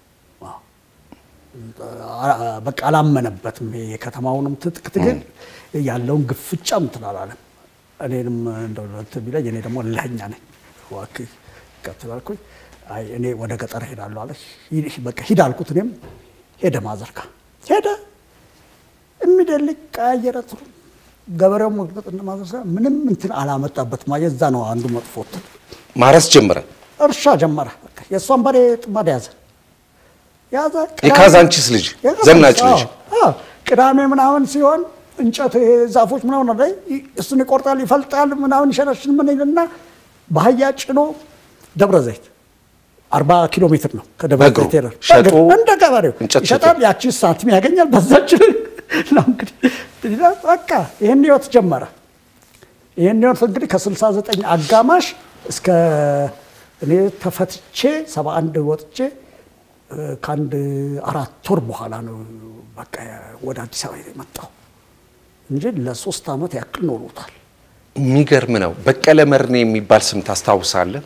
Speaker 2: በቃ አላመነበትም። የከተማውንም ትጥቅ ትግል ያለውን ግፍጫ እንትን አላለም። እኔንም እንደው እንትን ቢለኝ እኔ ደግሞ እልኸኛ ነኝ። እባክህ ቀጥል አልኩኝ። አይ እኔ ወደ ገጠር ሄዳለሁ አለ። በቃ ሂድ አልኩት። እኔም ሄደ ማዘርካ ሄደ የሚደልቅ ቀያየረ ትሩ ገበሬው መግለጥ እንደማዘር ምንም እንትን አላመጣበትም። የዛ ነው አንዱ መጥፎ እንትን
Speaker 1: ማረስ ጀመረ።
Speaker 2: እርሻ ጀመረ። በቃ የእሷን በሬ ጥማድ ያዘ ያዘ።
Speaker 1: የካዛንቺስ ልጅ ዘናጭ ልጅ
Speaker 2: ቅዳሜ ምናምን ሲሆን እንጨት ዛፎች ምናምን ላይ እሱን ይቆርጣል፣ ይፈልጣል፣ ምናምን ይሸረሽን ምን ይልና በአህያ ጭኖ ደብረ ዘይት አርባ ኪሎ ሜትር ነው ከደብረ ዘይት ሄደ።
Speaker 1: ሸጦ
Speaker 2: እንደ ገበሬው
Speaker 1: እንጨት
Speaker 2: ይሸጣል። ያቺ ሳንቲም ያገኛል። በዛች ነው እንግዲህ በቃ ይህን ህይወት ጀመረ። ይህን ህይወት እንግዲህ ከ69 አጋማሽ እስከ እኔ ተፈትቼ 71 ወጥቼ ከአንድ አራት ወር በኋላ ነው በቃ ወደ አዲስ አበባ የመጣው እንጂ ለሶስት ዓመት ያክል ኖሮታል።
Speaker 1: የሚገርም ነው። በቀለ መርኔ የሚባል ስም ታስታውሳለህ?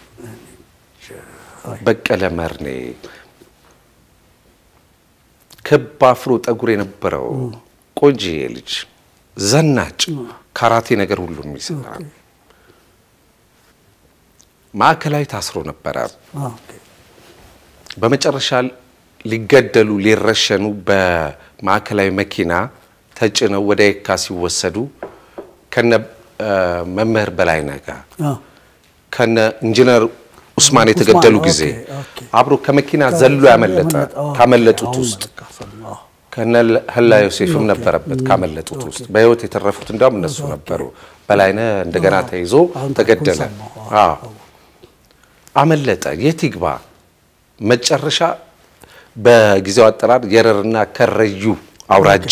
Speaker 1: በቀለ መርኔ ክብ አፍሮ ጠጉር የነበረው ቆንጆዬ ልጅ ዘናጭ፣ ካራቴ ነገር ሁሉ የሚሰራ ማዕከላዊ ታስሮ ነበረ። በመጨረሻ ሊገደሉ ሊረሸኑ በማዕከላዊ መኪና ተጭነው ወደ የካ ሲወሰዱ ከነ መምህር በላይነህ ጋር ከነ ኢንጂነር ኡስማን የተገደሉ ጊዜ አብሮ ከመኪና ዘሎ ያመለጠ ካመለጡት ውስጥ ከነ ህላ ዮሴፍም ነበረበት ካመለጡት ውስጥ በህይወት የተረፉት እንዲያውም እነሱ ነበሩ። በላይነህ እንደገና ተይዞ ተገደለ። አመለጠ። የት ይግባ? መጨረሻ በጊዜው አጠራር የረርና ከረዩ አውራጃ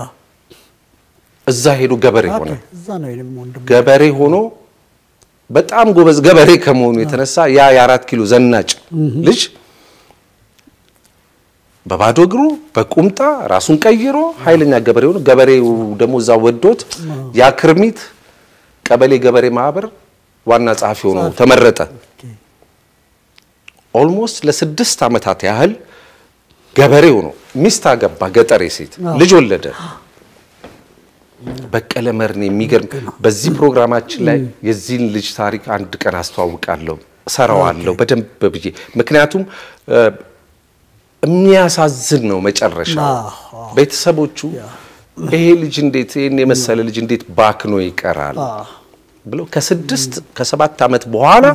Speaker 1: እዛ ሄዶ ገበሬ ሆነ። ገበሬ ሆኖ በጣም ጎበዝ ገበሬ ከመሆኑ የተነሳ ያ የአራት ኪሎ ዘናጭ ልጅ በባዶ እግሩ በቁምጣ ራሱን ቀይሮ ኃይለኛ ገበሬ ሆኖ ገበሬው ደግሞ እዛ ወዶት ያ ክርሚት ቀበሌ ገበሬ ማህበር ዋና ጸሐፊ ሆኖ ተመረጠ። ኦልሞስት ለስድስት ዓመታት ያህል ገበሬ ሆኖ ሚስት አገባ፣ ገጠሬ ሴት ልጅ ወለደ። በቀለ መርኔ የሚገርም በዚህ ፕሮግራማችን ላይ የዚህን ልጅ ታሪክ አንድ ቀን አስተዋውቃለሁ፣ እሰራዋለሁ በደንብ ብዬ ምክንያቱም የሚያሳዝን ነው መጨረሻ። ቤተሰቦቹ ይሄ ልጅ እንዴት ይህን የመሰለ ልጅ እንዴት ባክኖ ይቀራል ብለው ከስድስት ከሰባት ዓመት በኋላ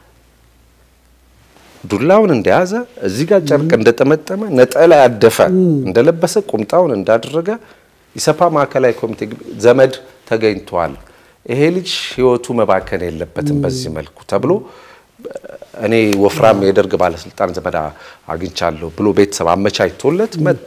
Speaker 1: ዱላውን እንደያዘ እዚህ ጋር ጨርቅ እንደጠመጠመ ነጠላ ያደፈ እንደለበሰ ቁምጣውን እንዳደረገ ኢሰፓ ማዕከላዊ ኮሚቴ ዘመድ ተገኝቷል፣ ይሄ ልጅ ህይወቱ መባከን የለበትም በዚህ መልኩ ተብሎ እኔ ወፍራም የደርግ ባለስልጣን ዘመድ አግኝቻለሁ ብሎ ቤተሰብ አመቻችቶለት መጣ።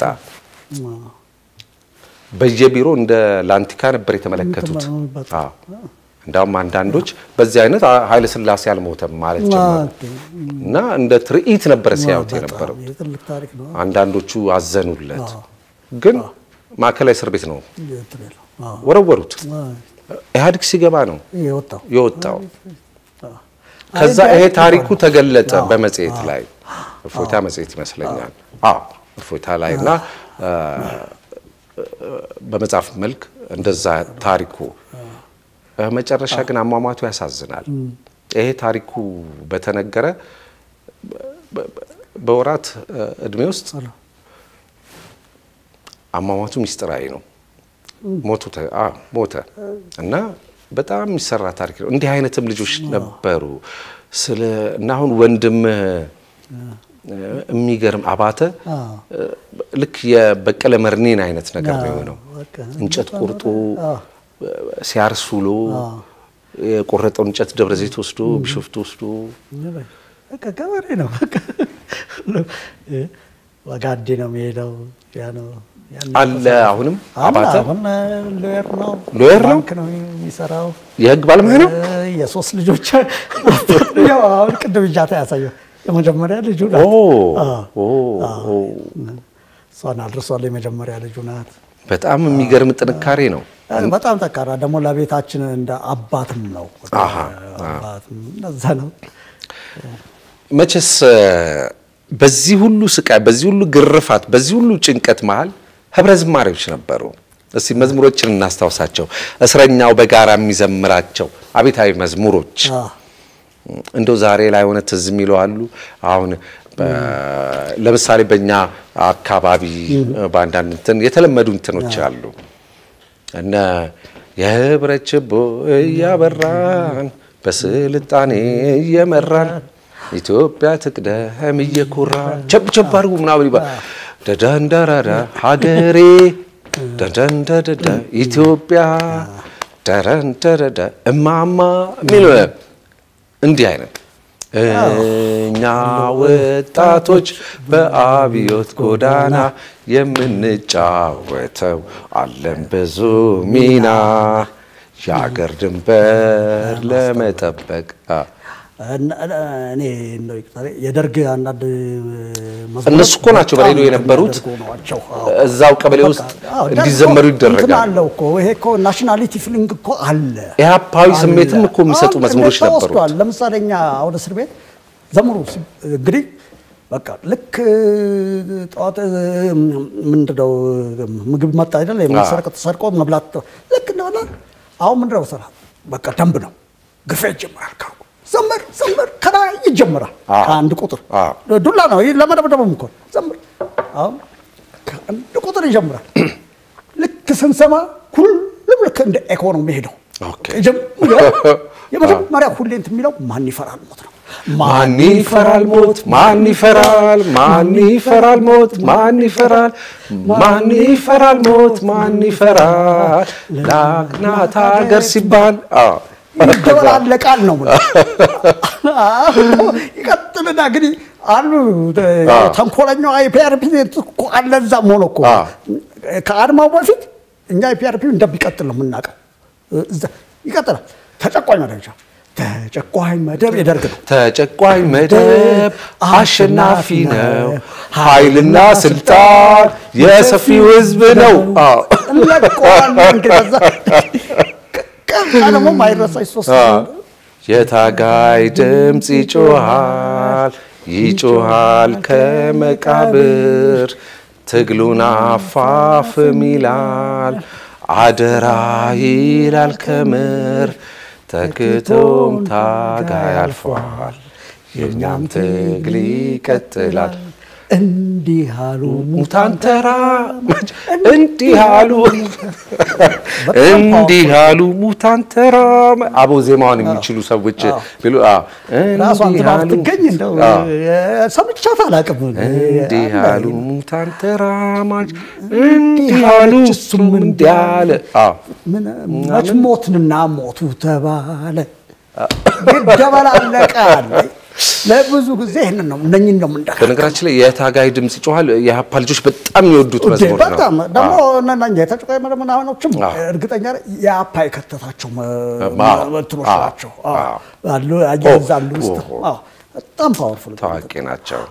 Speaker 1: በየቢሮ እንደ ላንቲካ ነበር የተመለከቱት። እንዳውም አንዳንዶች በዚህ አይነት ኃይለ ሥላሴ አልሞተም ማለት ጀመሩ እና እንደ ትርኢት ነበር ሲያዩት የነበረው። አንዳንዶቹ አዘኑለት፣ ግን ማዕከላዊ እስር ቤት ነው ወረወሩት። ኢህአዴግ ሲገባ ነው የወጣው። ከዛ ይሄ ታሪኩ ተገለጠ በመጽሔት ላይ እፎይታ መጽሔት ይመስለኛል። አዎ እፎይታ ላይ እና በመጽሐፍ መልክ እንደዛ ታሪኩ መጨረሻ ግን አሟሟቱ ያሳዝናል። ይሄ ታሪኩ በተነገረ በወራት እድሜ ውስጥ አሟሟቱ ሚስጥራዊ ነው። ሞቱ ሞተ እና በጣም የሚሰራ ታሪክ ነው። እንዲህ አይነትም ልጆች ነበሩ። ስለ እና አሁን ወንድም የሚገርም አባተ ልክ የበቀለ መርኔን አይነት ነገር ነው የሆነው። እንጨት ቆርጦ ሲያርስ ውሎ የቆረጠውን እንጨት ደብረ ዘይት ወስዶ ቢሾፍቱ ወስዶ
Speaker 2: ገበሬ ነው። ወጋዴ ነው የሚሄደው። ያ ነው
Speaker 1: አለ። አሁንም አባተ
Speaker 2: አሁን ሎየር ነው፣
Speaker 1: ሎየር ነው፣
Speaker 2: ባንክ ነው የሚሰራው።
Speaker 1: የህግ ባለሙያ ነው።
Speaker 2: የሶስት ልጆች አሁን ቅድም እጃታ ያሳየው የመጀመሪያ ልጁ
Speaker 1: ኦ
Speaker 2: ናት።
Speaker 1: ኦ ኦ
Speaker 2: እሷን አድርሷል። የመጀመሪያ ልጁ ናት።
Speaker 1: በጣም የሚገርም ጥንካሬ ነው።
Speaker 2: በጣም ጠንካራ ደግሞ ለቤታችን እንደ አባትም ነው።
Speaker 1: አሃ፣
Speaker 2: አባትም እነዛ ነው።
Speaker 1: መቼስ በዚህ ሁሉ ስቃይ፣ በዚህ ሁሉ ግርፋት፣ በዚህ ሁሉ ጭንቀት መሀል ህብረ ዝማሬዎች ነበሩ። እስቲ መዝሙሮችን እናስታውሳቸው። እስረኛው በጋራ የሚዘምራቸው አቤታዊ መዝሙሮች
Speaker 2: አዎ።
Speaker 1: እንደው ዛሬ ላይ ሆነ ትዝ የሚሉ አሉ። አሁን በ- ለምሳሌ በእኛ አካባቢ በአንዳንድ እንትን የተለመዱ እንትኖች አሉ እነ የህብረት ችቦ እያበራን በስልጣኔ እየመራን ኢትዮጵያ ትቅደም እየኮራን ቸብ ቸብ አድርጉ ምናምን ይባል ደደንደረደ ሀገሬ ደደንደደደ ኢትዮጵያ ደረንደረደ እማማ የሚል እንዲህ አይነት እኛ ወጣቶች በአብዮት ጎዳና የምንጫወተው አለን ብዙ ሚና የአገር ድንበር ለመጠበቅ አ፣
Speaker 2: እነ- እኔ እንደው ይቅርታ፣ የደርግ አንዳንድ መዝሙሮች
Speaker 1: እነሱ እኮ ናቸው በሬዲዮ የነበሩት።
Speaker 2: የሚያደርጉ ናቸው። አዎ።
Speaker 1: እዛው ቀበሌ ውስጥ
Speaker 2: አዎ፣ ደርግ
Speaker 1: እንዲዘመሩ
Speaker 2: እኮ እንትን
Speaker 1: ይደረጋል።
Speaker 2: አለው እኮ ይሄ እኮ ናሽናሊቲ ፊሊንግ እኮ አለ።
Speaker 1: ኢህአፓዊ ስሜትም እኮ የሚሰጡ
Speaker 2: አሁን
Speaker 1: መዝሙሮች
Speaker 2: እንዴት
Speaker 1: ነበሩት።
Speaker 2: ተወስዷል? ለምሳሌ እኛ አሁን እስር ቤት ዘምሩ ሲ- እንግዲህ በቃ ልክ ጠዋት ምንድን ነው ምግብ መጣ አይደል? የሚሰርቅ ተሰርቆ መብላት ልክ እንደበላ አሁን ምንድን ነው ስራ በቃ ደንብ ነው። ግፌ ይጀምራል። ካሁ ዘምር ዘምር ከላይ ይጀምራል።
Speaker 1: አዎ።
Speaker 2: ከአንድ ቁጥር
Speaker 1: አዎ።
Speaker 2: ዱላ ነው ይህ ለመደብደብም እኮ ዘምር። አሁን ከአንድ ቁጥር ይጀምራል። ልክ ስንሰማ ሁሉም ልክ እንደ ኤኮ ነው የሚሄደው።
Speaker 1: ኦኬ።
Speaker 2: የጀመሪያ- የመጀመሪያ ሁሌ እንትን የሚለው ማን ይፈራል ሞት ነው።
Speaker 1: ማን ይፈራል ሞት? ማን ይፈራል? ማን ይፈራል ሞት? ማን ይፈራል? ማን ይፈራል ሞት? ማን ይፈራል? ላክናት ሀገር ሲባል አዎ።
Speaker 2: ይደበላለቃል ነው የምልህ። ይቀጥልና እንግዲህ አሉ ተንኮለኛው አይፒአርፒ እኮ አለ እዛም ሆኖ እኮ
Speaker 1: አዎ።
Speaker 2: ከአድማው በፊት እኛ አይፒአርፒ እንደሚቀጥል ነው የምናውቀው። እዛ ይቀጥላል። ተጨቋኝ መደብ ተጨቋኝ መደብ የደርግ ነው።
Speaker 1: ተጨቋኝ መደብ አሸናፊ ነው። ኃይልና ስልጣን የሰፊው ሕዝብ ነው። አዎ።
Speaker 2: እንለቀዋለን እንግዲህ ከዛ ከዛ ደግሞ ማይረሳች ሶስት
Speaker 1: የታጋይ ድምፅ ይጮሃል ይጮሃል ከመቃብር ትግሉን አፋፍም ይላል አደራ ይላል ከምር ተክቶም ታጋይ አልፏል የእኛም ትግል ይቀጥላል
Speaker 2: እንዲህ አሉ
Speaker 1: ሙታን ተራ እንዲህ አሉ እንዲህ አሉ ሙታን ተራ አቦ ዜማውን የሚችሉ ሰዎች ቢሉ አዎ
Speaker 2: ራሷን
Speaker 1: እንዲህ
Speaker 2: ትባብ
Speaker 1: አሉ
Speaker 2: ትገኝ እንደው
Speaker 1: አዎ
Speaker 2: ሰምቻት አላውቅም።
Speaker 1: እንዲህ አሉ ሙታን ተራማጅ እንዲህ አሉ እሱም እንዲህ አለ አዎ
Speaker 2: ምን መች ሞትንና ሞቱ ተባለ ይደበላለቃል። ለብዙ ጊዜ ይህንን ነው እነኝን ነው የምንደካ
Speaker 1: በነገራችን ላይ የታጋይ ድምፅ ይጮሃል የሀፓ ልጆች በጣም የሚወዱት መዝሙር ነው
Speaker 2: በጣም ደግሞ እነኛ የተጨቋይ ምናምኖችም እርግጠኛ ነኝ የአፓ የከተታቸው መ-
Speaker 1: አዎ፣
Speaker 2: እንትኖች
Speaker 1: አዎ፣
Speaker 2: ናቸው። አዎ፣
Speaker 1: አዎ።
Speaker 2: አሉ አያይዛሉ ውስጥ
Speaker 1: ኦ፣ ኦ።
Speaker 2: አዎ፣ በጣም ፓወርፉል
Speaker 1: ታዋቂ ናቸው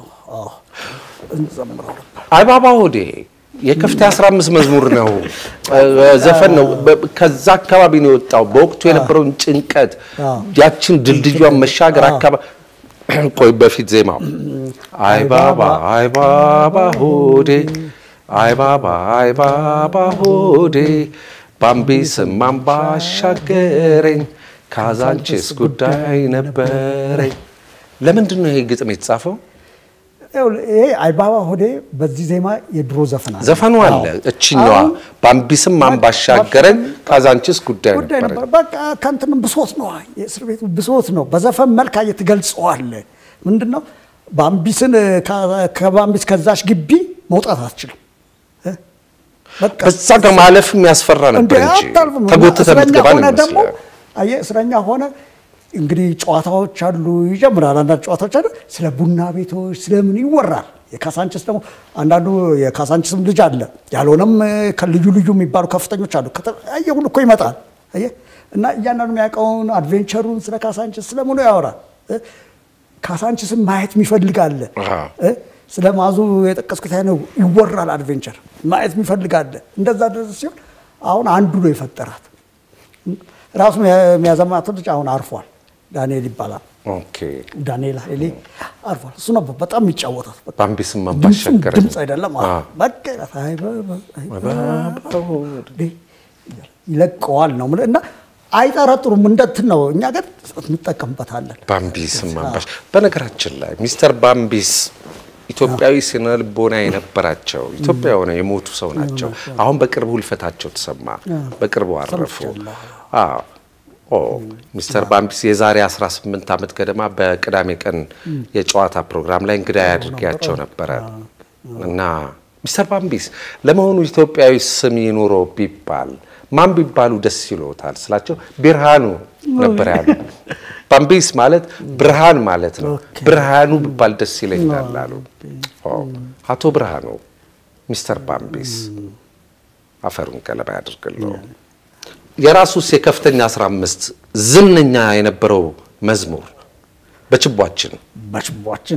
Speaker 2: እንዘምረው ነበር።
Speaker 1: አይባባ ሆዴ የከፍታ 15 መዝሙር ነው ዘፈን ነው። በ- ከዛ አካባቢ ነው የወጣው። በወቅቱ የነበረውን ጭንቀት ያችን ድልድዩን መሻገር አካባቢ ቆይ በፊት ዜማው አይባባ አይባባ ሆዴ አይባባ አይባባ ሆዴ ባምቢስም አምባሻገረኝ ካዛንቺስ ጉዳይ ነበረኝ። ለምንድን ነው ይሄ ግጥም የተጻፈው?
Speaker 2: ይኸውልህ፣ ይሄ አይባባ ሆዴ በዚህ ዜማ የድሮ ዘፈን አለ።
Speaker 1: ዘፈኑ አለ።
Speaker 2: አዎ።
Speaker 1: እችኛዋ
Speaker 2: አሁን
Speaker 1: ባምቢስም ማንባሻገረን ካዛንቺስ ጉዳይ
Speaker 2: ጉዳይ
Speaker 1: ነበረ።
Speaker 2: ነበር። በቃ ከእንትንም ብሶት ነው፣ የእስር ቤቱ ብሶት ነው። በዘፈን መልክ አየህ ትገልጸዋለህ። ምንድን ነው ባምቢስን ከ- ከባምቢስ ከዛች ግቢ መውጣት አትችልም። እ? በቃ
Speaker 1: በዛ ጋር ማለፍም ያስፈራ
Speaker 2: እንደ
Speaker 1: ነበር እንጂ
Speaker 2: አታልፍም።
Speaker 1: ተጎትተ
Speaker 2: እስረኛ
Speaker 1: የምትገባ ነው
Speaker 2: ሆነ ደግሞ
Speaker 1: የሚመስለው።
Speaker 2: አየህ እስረኛ ሆነ እንግዲህ ጨዋታዎች አሉ፣ ይጀምራል። አንዳንድ ጨዋታዎች አሉ፣ ስለ ቡና ቤቶች ስለምን ይወራል። የካሳንችስ ደግሞ አንዳንዱ የካሳንችስም ልጅ አለ፣ ያልሆነም ከልዩ ልዩ የሚባሉ ከፍተኞች አሉ። ከተለያየ ሁሉ እኮ ይመጣል። አየህ እና እያንዳንዱ የሚያውቀውን አድቬንቸሩን ስለ ካሳንችስ ስለምኑ ያወራል። እ? ካሳንችስን ማየት የሚፈልግ አለ።
Speaker 1: አሃ።
Speaker 2: እ? ስለ ማዙ የጠቀስኩት አይነት ይወራል። አድቬንቸር ማየት የሚፈልጋለ እንደዛ ድረስ ሲሆን አሁን አንዱ ነው የፈጠራት። ራሱ የሚያዘማት ልጅ አሁን አርፏል። ዳንኤል ይባላል።
Speaker 1: ኦኬ
Speaker 2: ዳንኤል ኃይሌ አርፏል። እሱ ነበር በጣም የሚጫወታት። በቃ
Speaker 1: ባምቢስም
Speaker 2: ድምፁም
Speaker 1: ባሻገር
Speaker 2: ድምፅ አይደለም አዎ። በቃ አይ በ- አይ በ- ይለቀዋል ነው የምልህ። እና አይጠረጥሩም። እንደትን ነው እኛ ግን እንጠቀምበታለን።
Speaker 1: ባምቢስም አምባሽ በነገራችን ላይ ሚስተር ባምቢስ ኢትዮጵያዊ ስነ ልቦና የነበራቸው ኢትዮጵያ ሆነው የሞቱ ሰው ናቸው። አሁን በቅርቡ ህልፈታቸው ተሰማ። በቅርቡ አረፉ። አዎ ኦ ሚስተር ባምቢስ የዛሬ 18 ዓመት ገደማ በቅዳሜ ቀን የጨዋታ ፕሮግራም ላይ እንግዳ ያድርጌያቸው ነበረ እና ሚስተር ባምቢስ ለመሆኑ ኢትዮጵያዊ ስም ይኑረው ቢባል ማን ቢባሉ ደስ ይሎታል ስላቸው ብርሃኑ ነበር ያሉ። ባምቢስ ማለት ብርሃን ማለት ነው። ብርሃኑ ቢባል ደስ ይለኛል አሉ። ኦ አቶ ብርሃኑ ሚስተር ባምቢስ አፈሩን ቀለማ ያድርግለው። የራሱስ የከፍተኛ 15 ዝነኛ የነበረው መዝሙር በችቧችን
Speaker 2: በችቧችን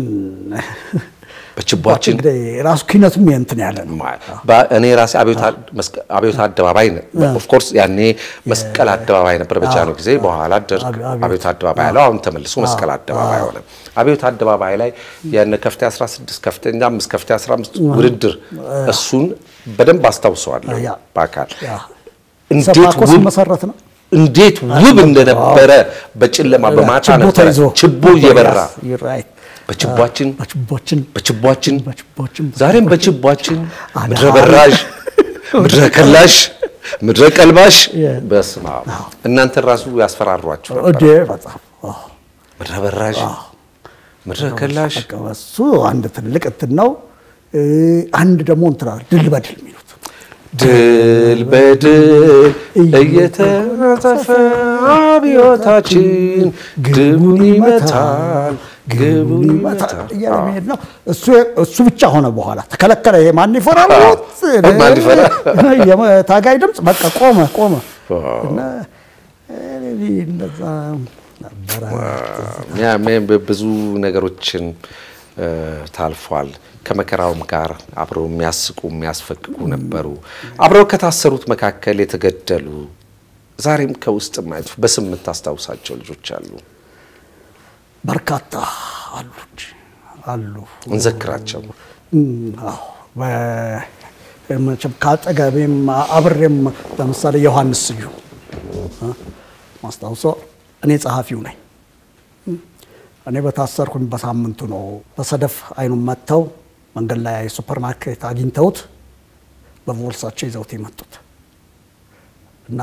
Speaker 1: በችቧችን
Speaker 2: እንግዲህ ራሱ ኪነቱም የእንትን ያለ ነው።
Speaker 1: በ- እኔ ራሴ አብዮት አደባባይ ኦፍኮርስ ያኔ መስቀል አደባባይ ነበር በጃኖ ጊዜ። በኋላ ደርግ
Speaker 2: አብዮት-
Speaker 1: አብዮት አደባባይ ያለው አሁን ተመልሶ መስቀል አደባባይ ሆነ። አብዮት አደባባይ ላይ የነ ከፍተኛ 16 ከፍተኛ 5 ከፍተኛ 15 ውድድር እሱን በደንብ አስተውሰዋለሁ
Speaker 2: ያ።
Speaker 1: በአካል
Speaker 2: ያ።
Speaker 1: እንዴት
Speaker 2: ሰባኮ
Speaker 1: ውብ
Speaker 2: ሲመሰረት ነው
Speaker 1: እንዴት ውብ እንደነበረ በጨለማ በማታ
Speaker 2: ችቦ
Speaker 1: ነበረ
Speaker 2: ተይዞ
Speaker 1: ችቦ እየበራ
Speaker 2: You're right።
Speaker 1: በችቧችን
Speaker 2: በችቦችን
Speaker 1: በችቧችን
Speaker 2: በችቦችን
Speaker 1: ዛሬም በችቧችን
Speaker 2: አድሃ-
Speaker 1: ምድረ በራሽ ምድረ ከላሽ ምድረ ቀልባሽ
Speaker 2: Yeah.
Speaker 1: በስመ አብ እናንተን ራሱ ያስፈራሯችሁ ነበር።
Speaker 2: ወደ በጣም አዎ።
Speaker 1: ምድረ በራሽ ምድረ ከላሽ
Speaker 2: በቃ እሱ አንድ ትልቅ እንትን ነው። እ፣ አንድ ደግሞ እንትን አለ፣ ድል በድል የሚሉት
Speaker 1: ድል በድል እየተረፈ አብዮታችን ግቡን ይመታል ግቡን ይመታል።
Speaker 2: እያለ መሄድ ነው። እሱ እሱ ብቻ ሆነ። በኋላ ተከለከለ። ይሄ ማን ይፈራል?
Speaker 1: አዎ።
Speaker 2: ወጥ
Speaker 1: ማን ይፈራል?
Speaker 2: የታጋይ ድምፅ በቃ ቆመ ቆመ እና እ፣ እንደዛ ነበረ።
Speaker 1: ያ ሜ- ብዙ ነገሮችን እ፣ ታልፏል። ከመከራውም ጋር አብረው የሚያስቁ የሚያስፈቅቁ ነበሩ። አብረው ከታሰሩት መካከል የተገደሉ ዛሬም ከውስጥ ማየቱ በስም የምታስታውሳቸው ልጆች አሉ።
Speaker 2: በርካታ አሉች አሉ
Speaker 1: እንዘክራቸው።
Speaker 2: እም፣ አዎ። በ- መቼም ከአጠገቤም አብሬም ለምሳሌ ዮሐንስ ስዩም እ፣ ማስታውሰው እኔ ጸሐፊው ነኝ። እም፣ እኔ በታሰርኩኝ በሳምንቱ ነው በሰደፍ አይኑን መጥተው መንገድ ላይ ሱፐር ማርኬት አግኝተውት በቦርሳቸው ይዘውት የመጡት እና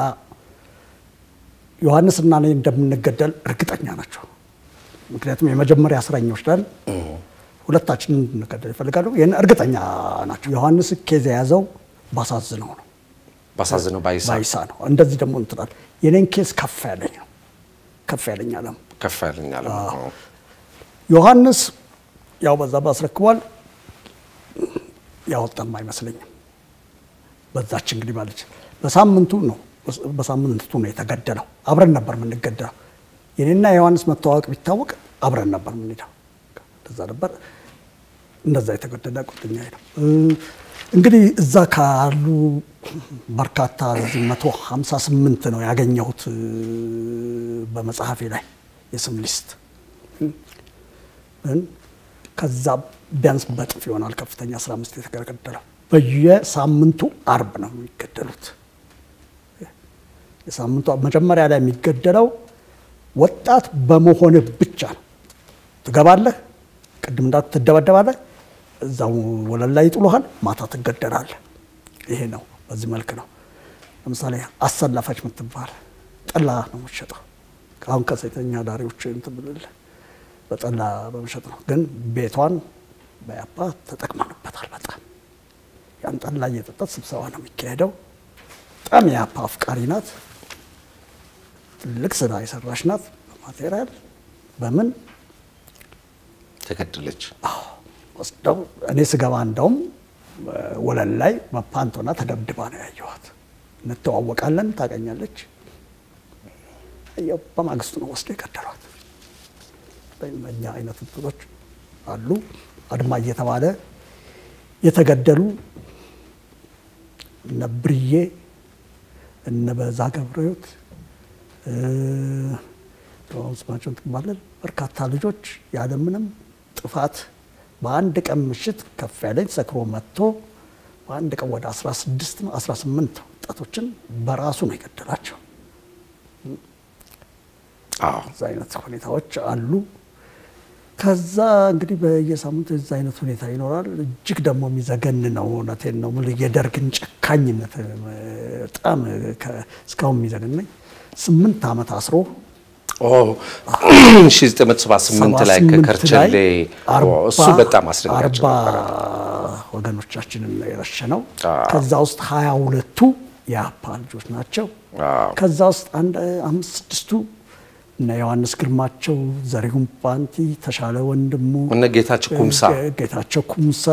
Speaker 2: ዮሐንስ እና እኔ እንደምንገደል እርግጠኛ ናቸው። ምክንያቱም የመጀመሪያ እስረኞች ነን። ሁለታችንን እንድንገደል ይፈልጋሉ። ይህን እርግጠኛ ናቸው። ዮሐንስ ኬዝ የያዘው ባሳዝነው ነው
Speaker 1: ባሳዝነው ባይሳ
Speaker 2: ባይሳ ነው። እንደዚህ ደግሞ እንትናል የኔን ኬዝ ከፍ ያለኝ ነው ከፍ ያለኝ አለም
Speaker 1: ከፍ ያለኛል።
Speaker 2: ዮሐንስ ያው በዛ ባስረክቧል ያወጣም አይመስለኝም። በዛች እንግዲህ ማለች በሳምንቱ ነው በሳምንቱ ነው የተገደለው። አብረን ነበር የምንገደለው። የኔና የዮሐንስ መተዋወቅ ቢታወቅ አብረን ነበር የምንሄደው። እንደዛ ነበር። እንደዛ የተገደለ ጓደኛ ነው። እንግዲህ እዛ ካሉ በርካታ እዚህ መቶ ሀምሳ ስምንት ነው ያገኘሁት በመጽሐፌ ላይ የስም ሊስት ከዛ ቢያንስ በጥፍ ይሆናል ከፍተኛ 15 የተገደለው። በየሳምንቱ አርብ ነው የሚገደሉት። የሳምንቱ መጀመሪያ ላይ የሚገደለው ወጣት በመሆንህ ብቻ ነው። ትገባለህ፣ ቅድም እንዳት ትደበደባለህ፣ እዛው ወለል ላይ ይጥሉሃል፣ ማታ ትገደላለህ። ይሄ ነው፣ በዚህ መልክ ነው። ለምሳሌ አሰላፋች የምትባል ጠላ ነው የምትሸጠው። አሁን ከሴተኛ ዳሪዎች እንትን ብልልህ በጠላ በመሸጥ ነው። ግን ቤቷን በያፓ ተጠቅመንበታል። በጣም ያን ጠላ እየጠጣት ስብሰባ ነው የሚካሄደው። በጣም የያፓ አፍቃሪ ናት። ትልቅ ስራ የሰራች ናት። በማቴሪያል በምን
Speaker 1: ተገደለች።
Speaker 2: ወስደው እኔ ስገባ እንደውም ወለል ላይ በፓንቶና ተደብድባ ነው ያየኋት። እንተዋወቃለን፣ ታገኛለች። በማግስቱ ነው ወስደው የገደሏት። እኛ አይነት እንትኖች አሉ አድማ እየተባለ የተገደሉ እነ ብርዬ እነ በዛ ገብረሕይወት ስማቸውን ትባላል በርካታ ልጆች ያለምንም ጥፋት በአንድ ቀን ምሽት ከፍ ያለኝ ሰክሮ መጥቶ በአንድ ቀን ወደ 16 18 ወጣቶችን በራሱ ነው የገደላቸው። እዛ አይነት ሁኔታዎች አሉ። ከዛ እንግዲህ በየሳምንቱ የዛ አይነት ሁኔታ ይኖራል። እጅግ ደግሞ የሚዘገን ነው። እውነቴን ነው የምልህ የደርግን ጨካኝነት በጣም እስካሁን የሚዘገነኝ ስምንት ዓመት አስሮ
Speaker 1: 1978 ላይ ከከርቸሌ እሱ በጣም አስደንጋጭ ነበረ።
Speaker 2: ወገኖቻችንን የረሸነው ከዛ ውስጥ ሀያ ሁለቱ የአፓ ልጆች ናቸው። ከዛ ውስጥ አንድ አምስት ስድስቱ እነ ዮሐንስ ግርማቸው፣ ዘሪሁን ፓንቲ፣ ተሻለ ወንድሙ፣
Speaker 1: እነ ጌታቸው ኩምሳ
Speaker 2: ጌታቸው ኩምሳ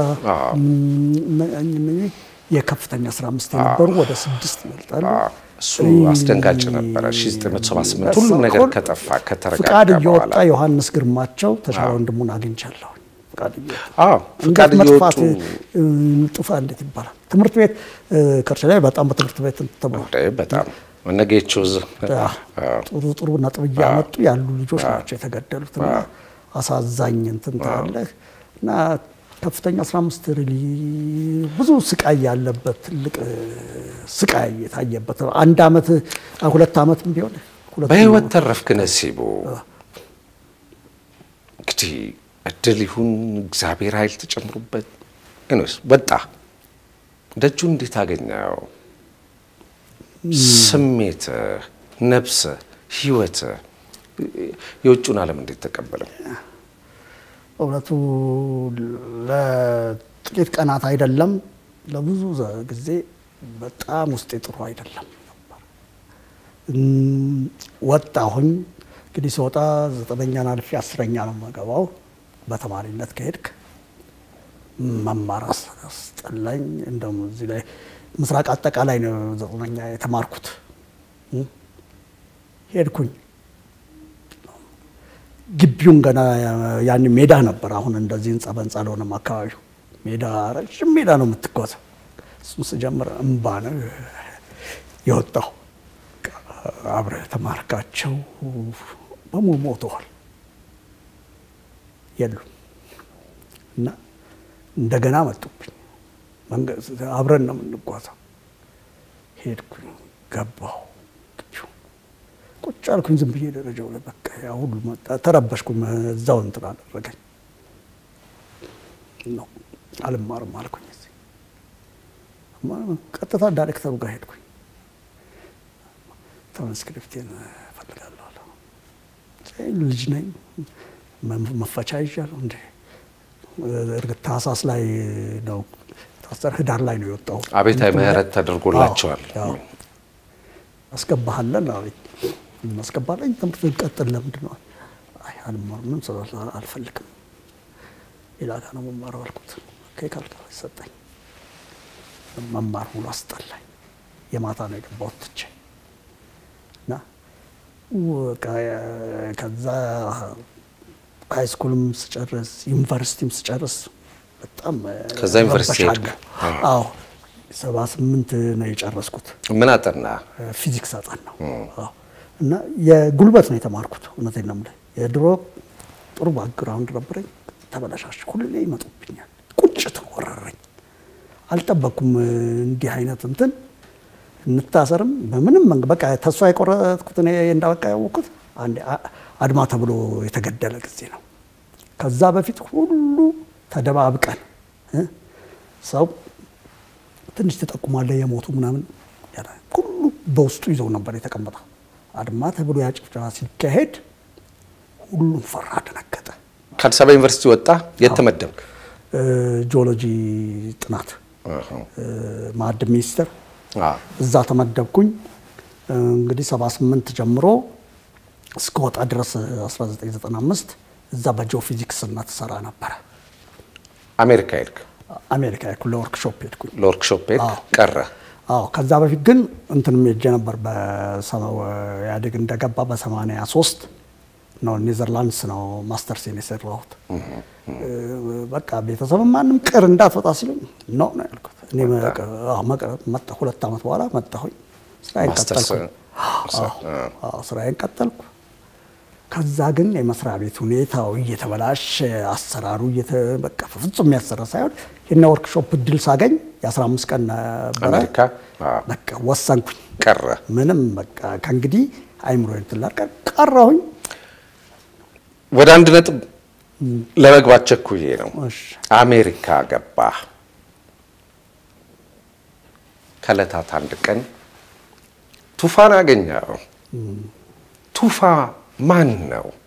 Speaker 2: የከፍተኛ ስራ አምስት የነበሩ ወደ ስድስት ይበልጣሉ።
Speaker 1: እሱ አስደንጋጭ ነበረ። 1978 ሁሉም ነገር ከጠፋ ከተረጋጋ
Speaker 2: ፍቃድ እየወጣ ዮሐንስ ግርማቸው ተሻለ ወንድሙን አግኝቻለሁ።
Speaker 1: ፍቃድ እየወጡ
Speaker 2: ጥፋ እንዴት ይባላል? ትምህርት ቤት ከርቸ ላይ በጣም በትምህርት ቤት ተብሎ
Speaker 1: በጣም እነጌቸው
Speaker 2: ጥሩ ጥሩ ነጥብ እያመጡ ያሉ ልጆች ናቸው የተገደሉት። እና አሳዛኝ እንትን ታያለህ እና ከፍተኛ 15 ሪሊ ብዙ ስቃይ ያለበት ትልቅ ስቃይ የታየበት አንድ አመት ሁለት አመት ቢሆን
Speaker 1: በህይወት ተረፍክ ነሲቡ። እንግዲህ እድል ይሁን እግዚአብሔር ኃይል ተጨምሮበት እኔስ ወጣ ደጁ እንዴት አገኘው? ስሜት፣ ነፍስ፣ ህይወት የውጭውን ዓለም እንዴት ተቀበለው?
Speaker 2: እውነቱ ለጥቂት ቀናት አይደለም ለብዙ ጊዜ በጣም ውስጤ ጥሩ አይደለም ነበር። ወጣሁኝ። እንግዲህ ስወጣ ዘጠነኛን አልፌ አስረኛ ነው የምገባው። በተማሪነት ከሄድክ መማር አስጠላኝ። እንደውም እዚህ ላይ ምስራቅ አጠቃላይ ነው ዘጠነኛ የተማርኩት። ሄድኩኝ ግቢውን ገና ያን ሜዳ ነበር። አሁን እንደዚህ ህንጻ በህንጻ አልሆነም አካባቢው። ሜዳ ረዥም ሜዳ ነው የምትጓዘው። እሱን ስጀምር እምባ ነው የወጣው። አብረህ የተማርካቸው በሙሉ ሞተዋል፣ የሉም እና እንደገና መጡብኝ። አብረን ነው የምንጓዘው። ሄድኩኝ፣ ገባሁ ቁጭ አልኩኝ ዝም ብዬ ደረጃው ላይ በቃ ያ ሁሉ መጣ። ተረበሽኩኝ። እዛው እንትን አደረገኝ ነው አልማርም አልኩኝ። እዚህ ቀጥታ ዳይሬክተሩ ጋር ሄድኩኝ። ትራንስክሪፕቴን እፈልጋለሁ አለ። ልጅ ነኝ መፈቻ ይዣለሁ እንደ እርግጥ ታህሳስ ላይ ነው ታሰር ህዳር ላይ ነው የወጣው።
Speaker 1: አቤታዊ ምህረት ተደርጎላቸዋል።
Speaker 2: አስገባሃለን አለኝ። እናስገባለኝ ትምህርት ቀጥል። ለምንድን ነው? አይ አልማርም፣ ስለ አልፈልግም፣ ሌላ ጋር ነው መማረው አልኩት። ከካልካ ሰጠኝ። መማር ሙሉ አስጠላኝ። የማታ ነው የገባሁት ትቼ እና ከዛ ሃይ ስኩልም ስጨርስ ዩኒቨርሲቲም ስጨርስ በጣም
Speaker 1: ከዛ ዩኒቨርሲቲ ሄድክ?
Speaker 2: አዎ ሰባ ስምንት ነው የጨረስኩት።
Speaker 1: ምን አጠና?
Speaker 2: ፊዚክስ አጠናው እና የጉልበት ነው የተማርኩት። እውነቴን ነው የምልህ የድሮ ጥሩ ባክግራውንድ ነበረኝ፣ ተበላሻሽ። ሁሌ ይመጡብኛል፣ ቁጭት ወረረኝ። አልጠበቅኩም እንዲህ አይነት እንትን እንታሰርም በምንም በቃ ተስፋ የቆረጥኩት እኔ እንዳበቃ ያወቅኩት አንዴ አድማ ተብሎ የተገደለ ጊዜ ነው። ከዛ በፊት ሁሉ ተደባብቀን ሰው ትንሽ ትጠቁማለህ የሞቱ ምናምን ሁሉ በውስጡ ይዘው ነበር የተቀመጠው። አድማ ተብሎ ያ ጭፍጨፋ ሲካሄድ ሁሉም ፈራ፣ ደነገጠ።
Speaker 1: ከአዲስ አበባ ዩኒቨርሲቲ ወጣ። የት ተመደብክ?
Speaker 2: ጂኦሎጂ ጥናት ማዕድን ሚኒስቴር እዛ ተመደብኩኝ። እንግዲህ 78 ጀምሮ እስከወጣ ድረስ 1995 እዛ በጂኦፊዚክስነት ትሰራ ነበረ።
Speaker 1: አሜሪካ ሄድክ?
Speaker 2: አሜሪካ ሄድኩ፣ ለወርክሾፕ ሄድኩኝ።
Speaker 1: ለወርክሾፕ ሄድክ? ቀረ?
Speaker 2: አዎ። ከዛ በፊት ግን እንትንም ሄጄ ነበር። ኢህአዴግ እንደገባ በ83 ነው ኔዘርላንድስ ነው ማስተርሴን የሰራሁት። በቃ ቤተሰብ ማንም ቅር እንዳትወጣ ሲሉኝ ነው ነው ያልኩት። እኔ መጣሁ። ሁለት ዓመት በኋላ መጣሁኝ። ስራዬን ቀጠልኩ። ስራዬን ቀጠልኩ። ከዛ ግን የመስሪያ ቤት ሁኔታው እየተበላሸ አሰራሩ በቃ ፍጹም የሚያሰራ ሳይሆን የና ወርክሾፕ እድል ሳገኝ የ15 ቀን ነበረ።
Speaker 1: አሜሪካ
Speaker 2: በቃ ወሰንኩኝ።
Speaker 1: ቀረ
Speaker 2: ምንም በቃ ከእንግዲህ አይምሮ ትላቀር ቀረሁኝ።
Speaker 1: ወደ አንድ ነጥብ ለመግባት ቸኩዬ ነው።
Speaker 2: እሺ።
Speaker 1: አሜሪካ ገባ። ከዕለታት አንድ ቀን ቱፋን አገኘው። ቱፋ ማን ነው?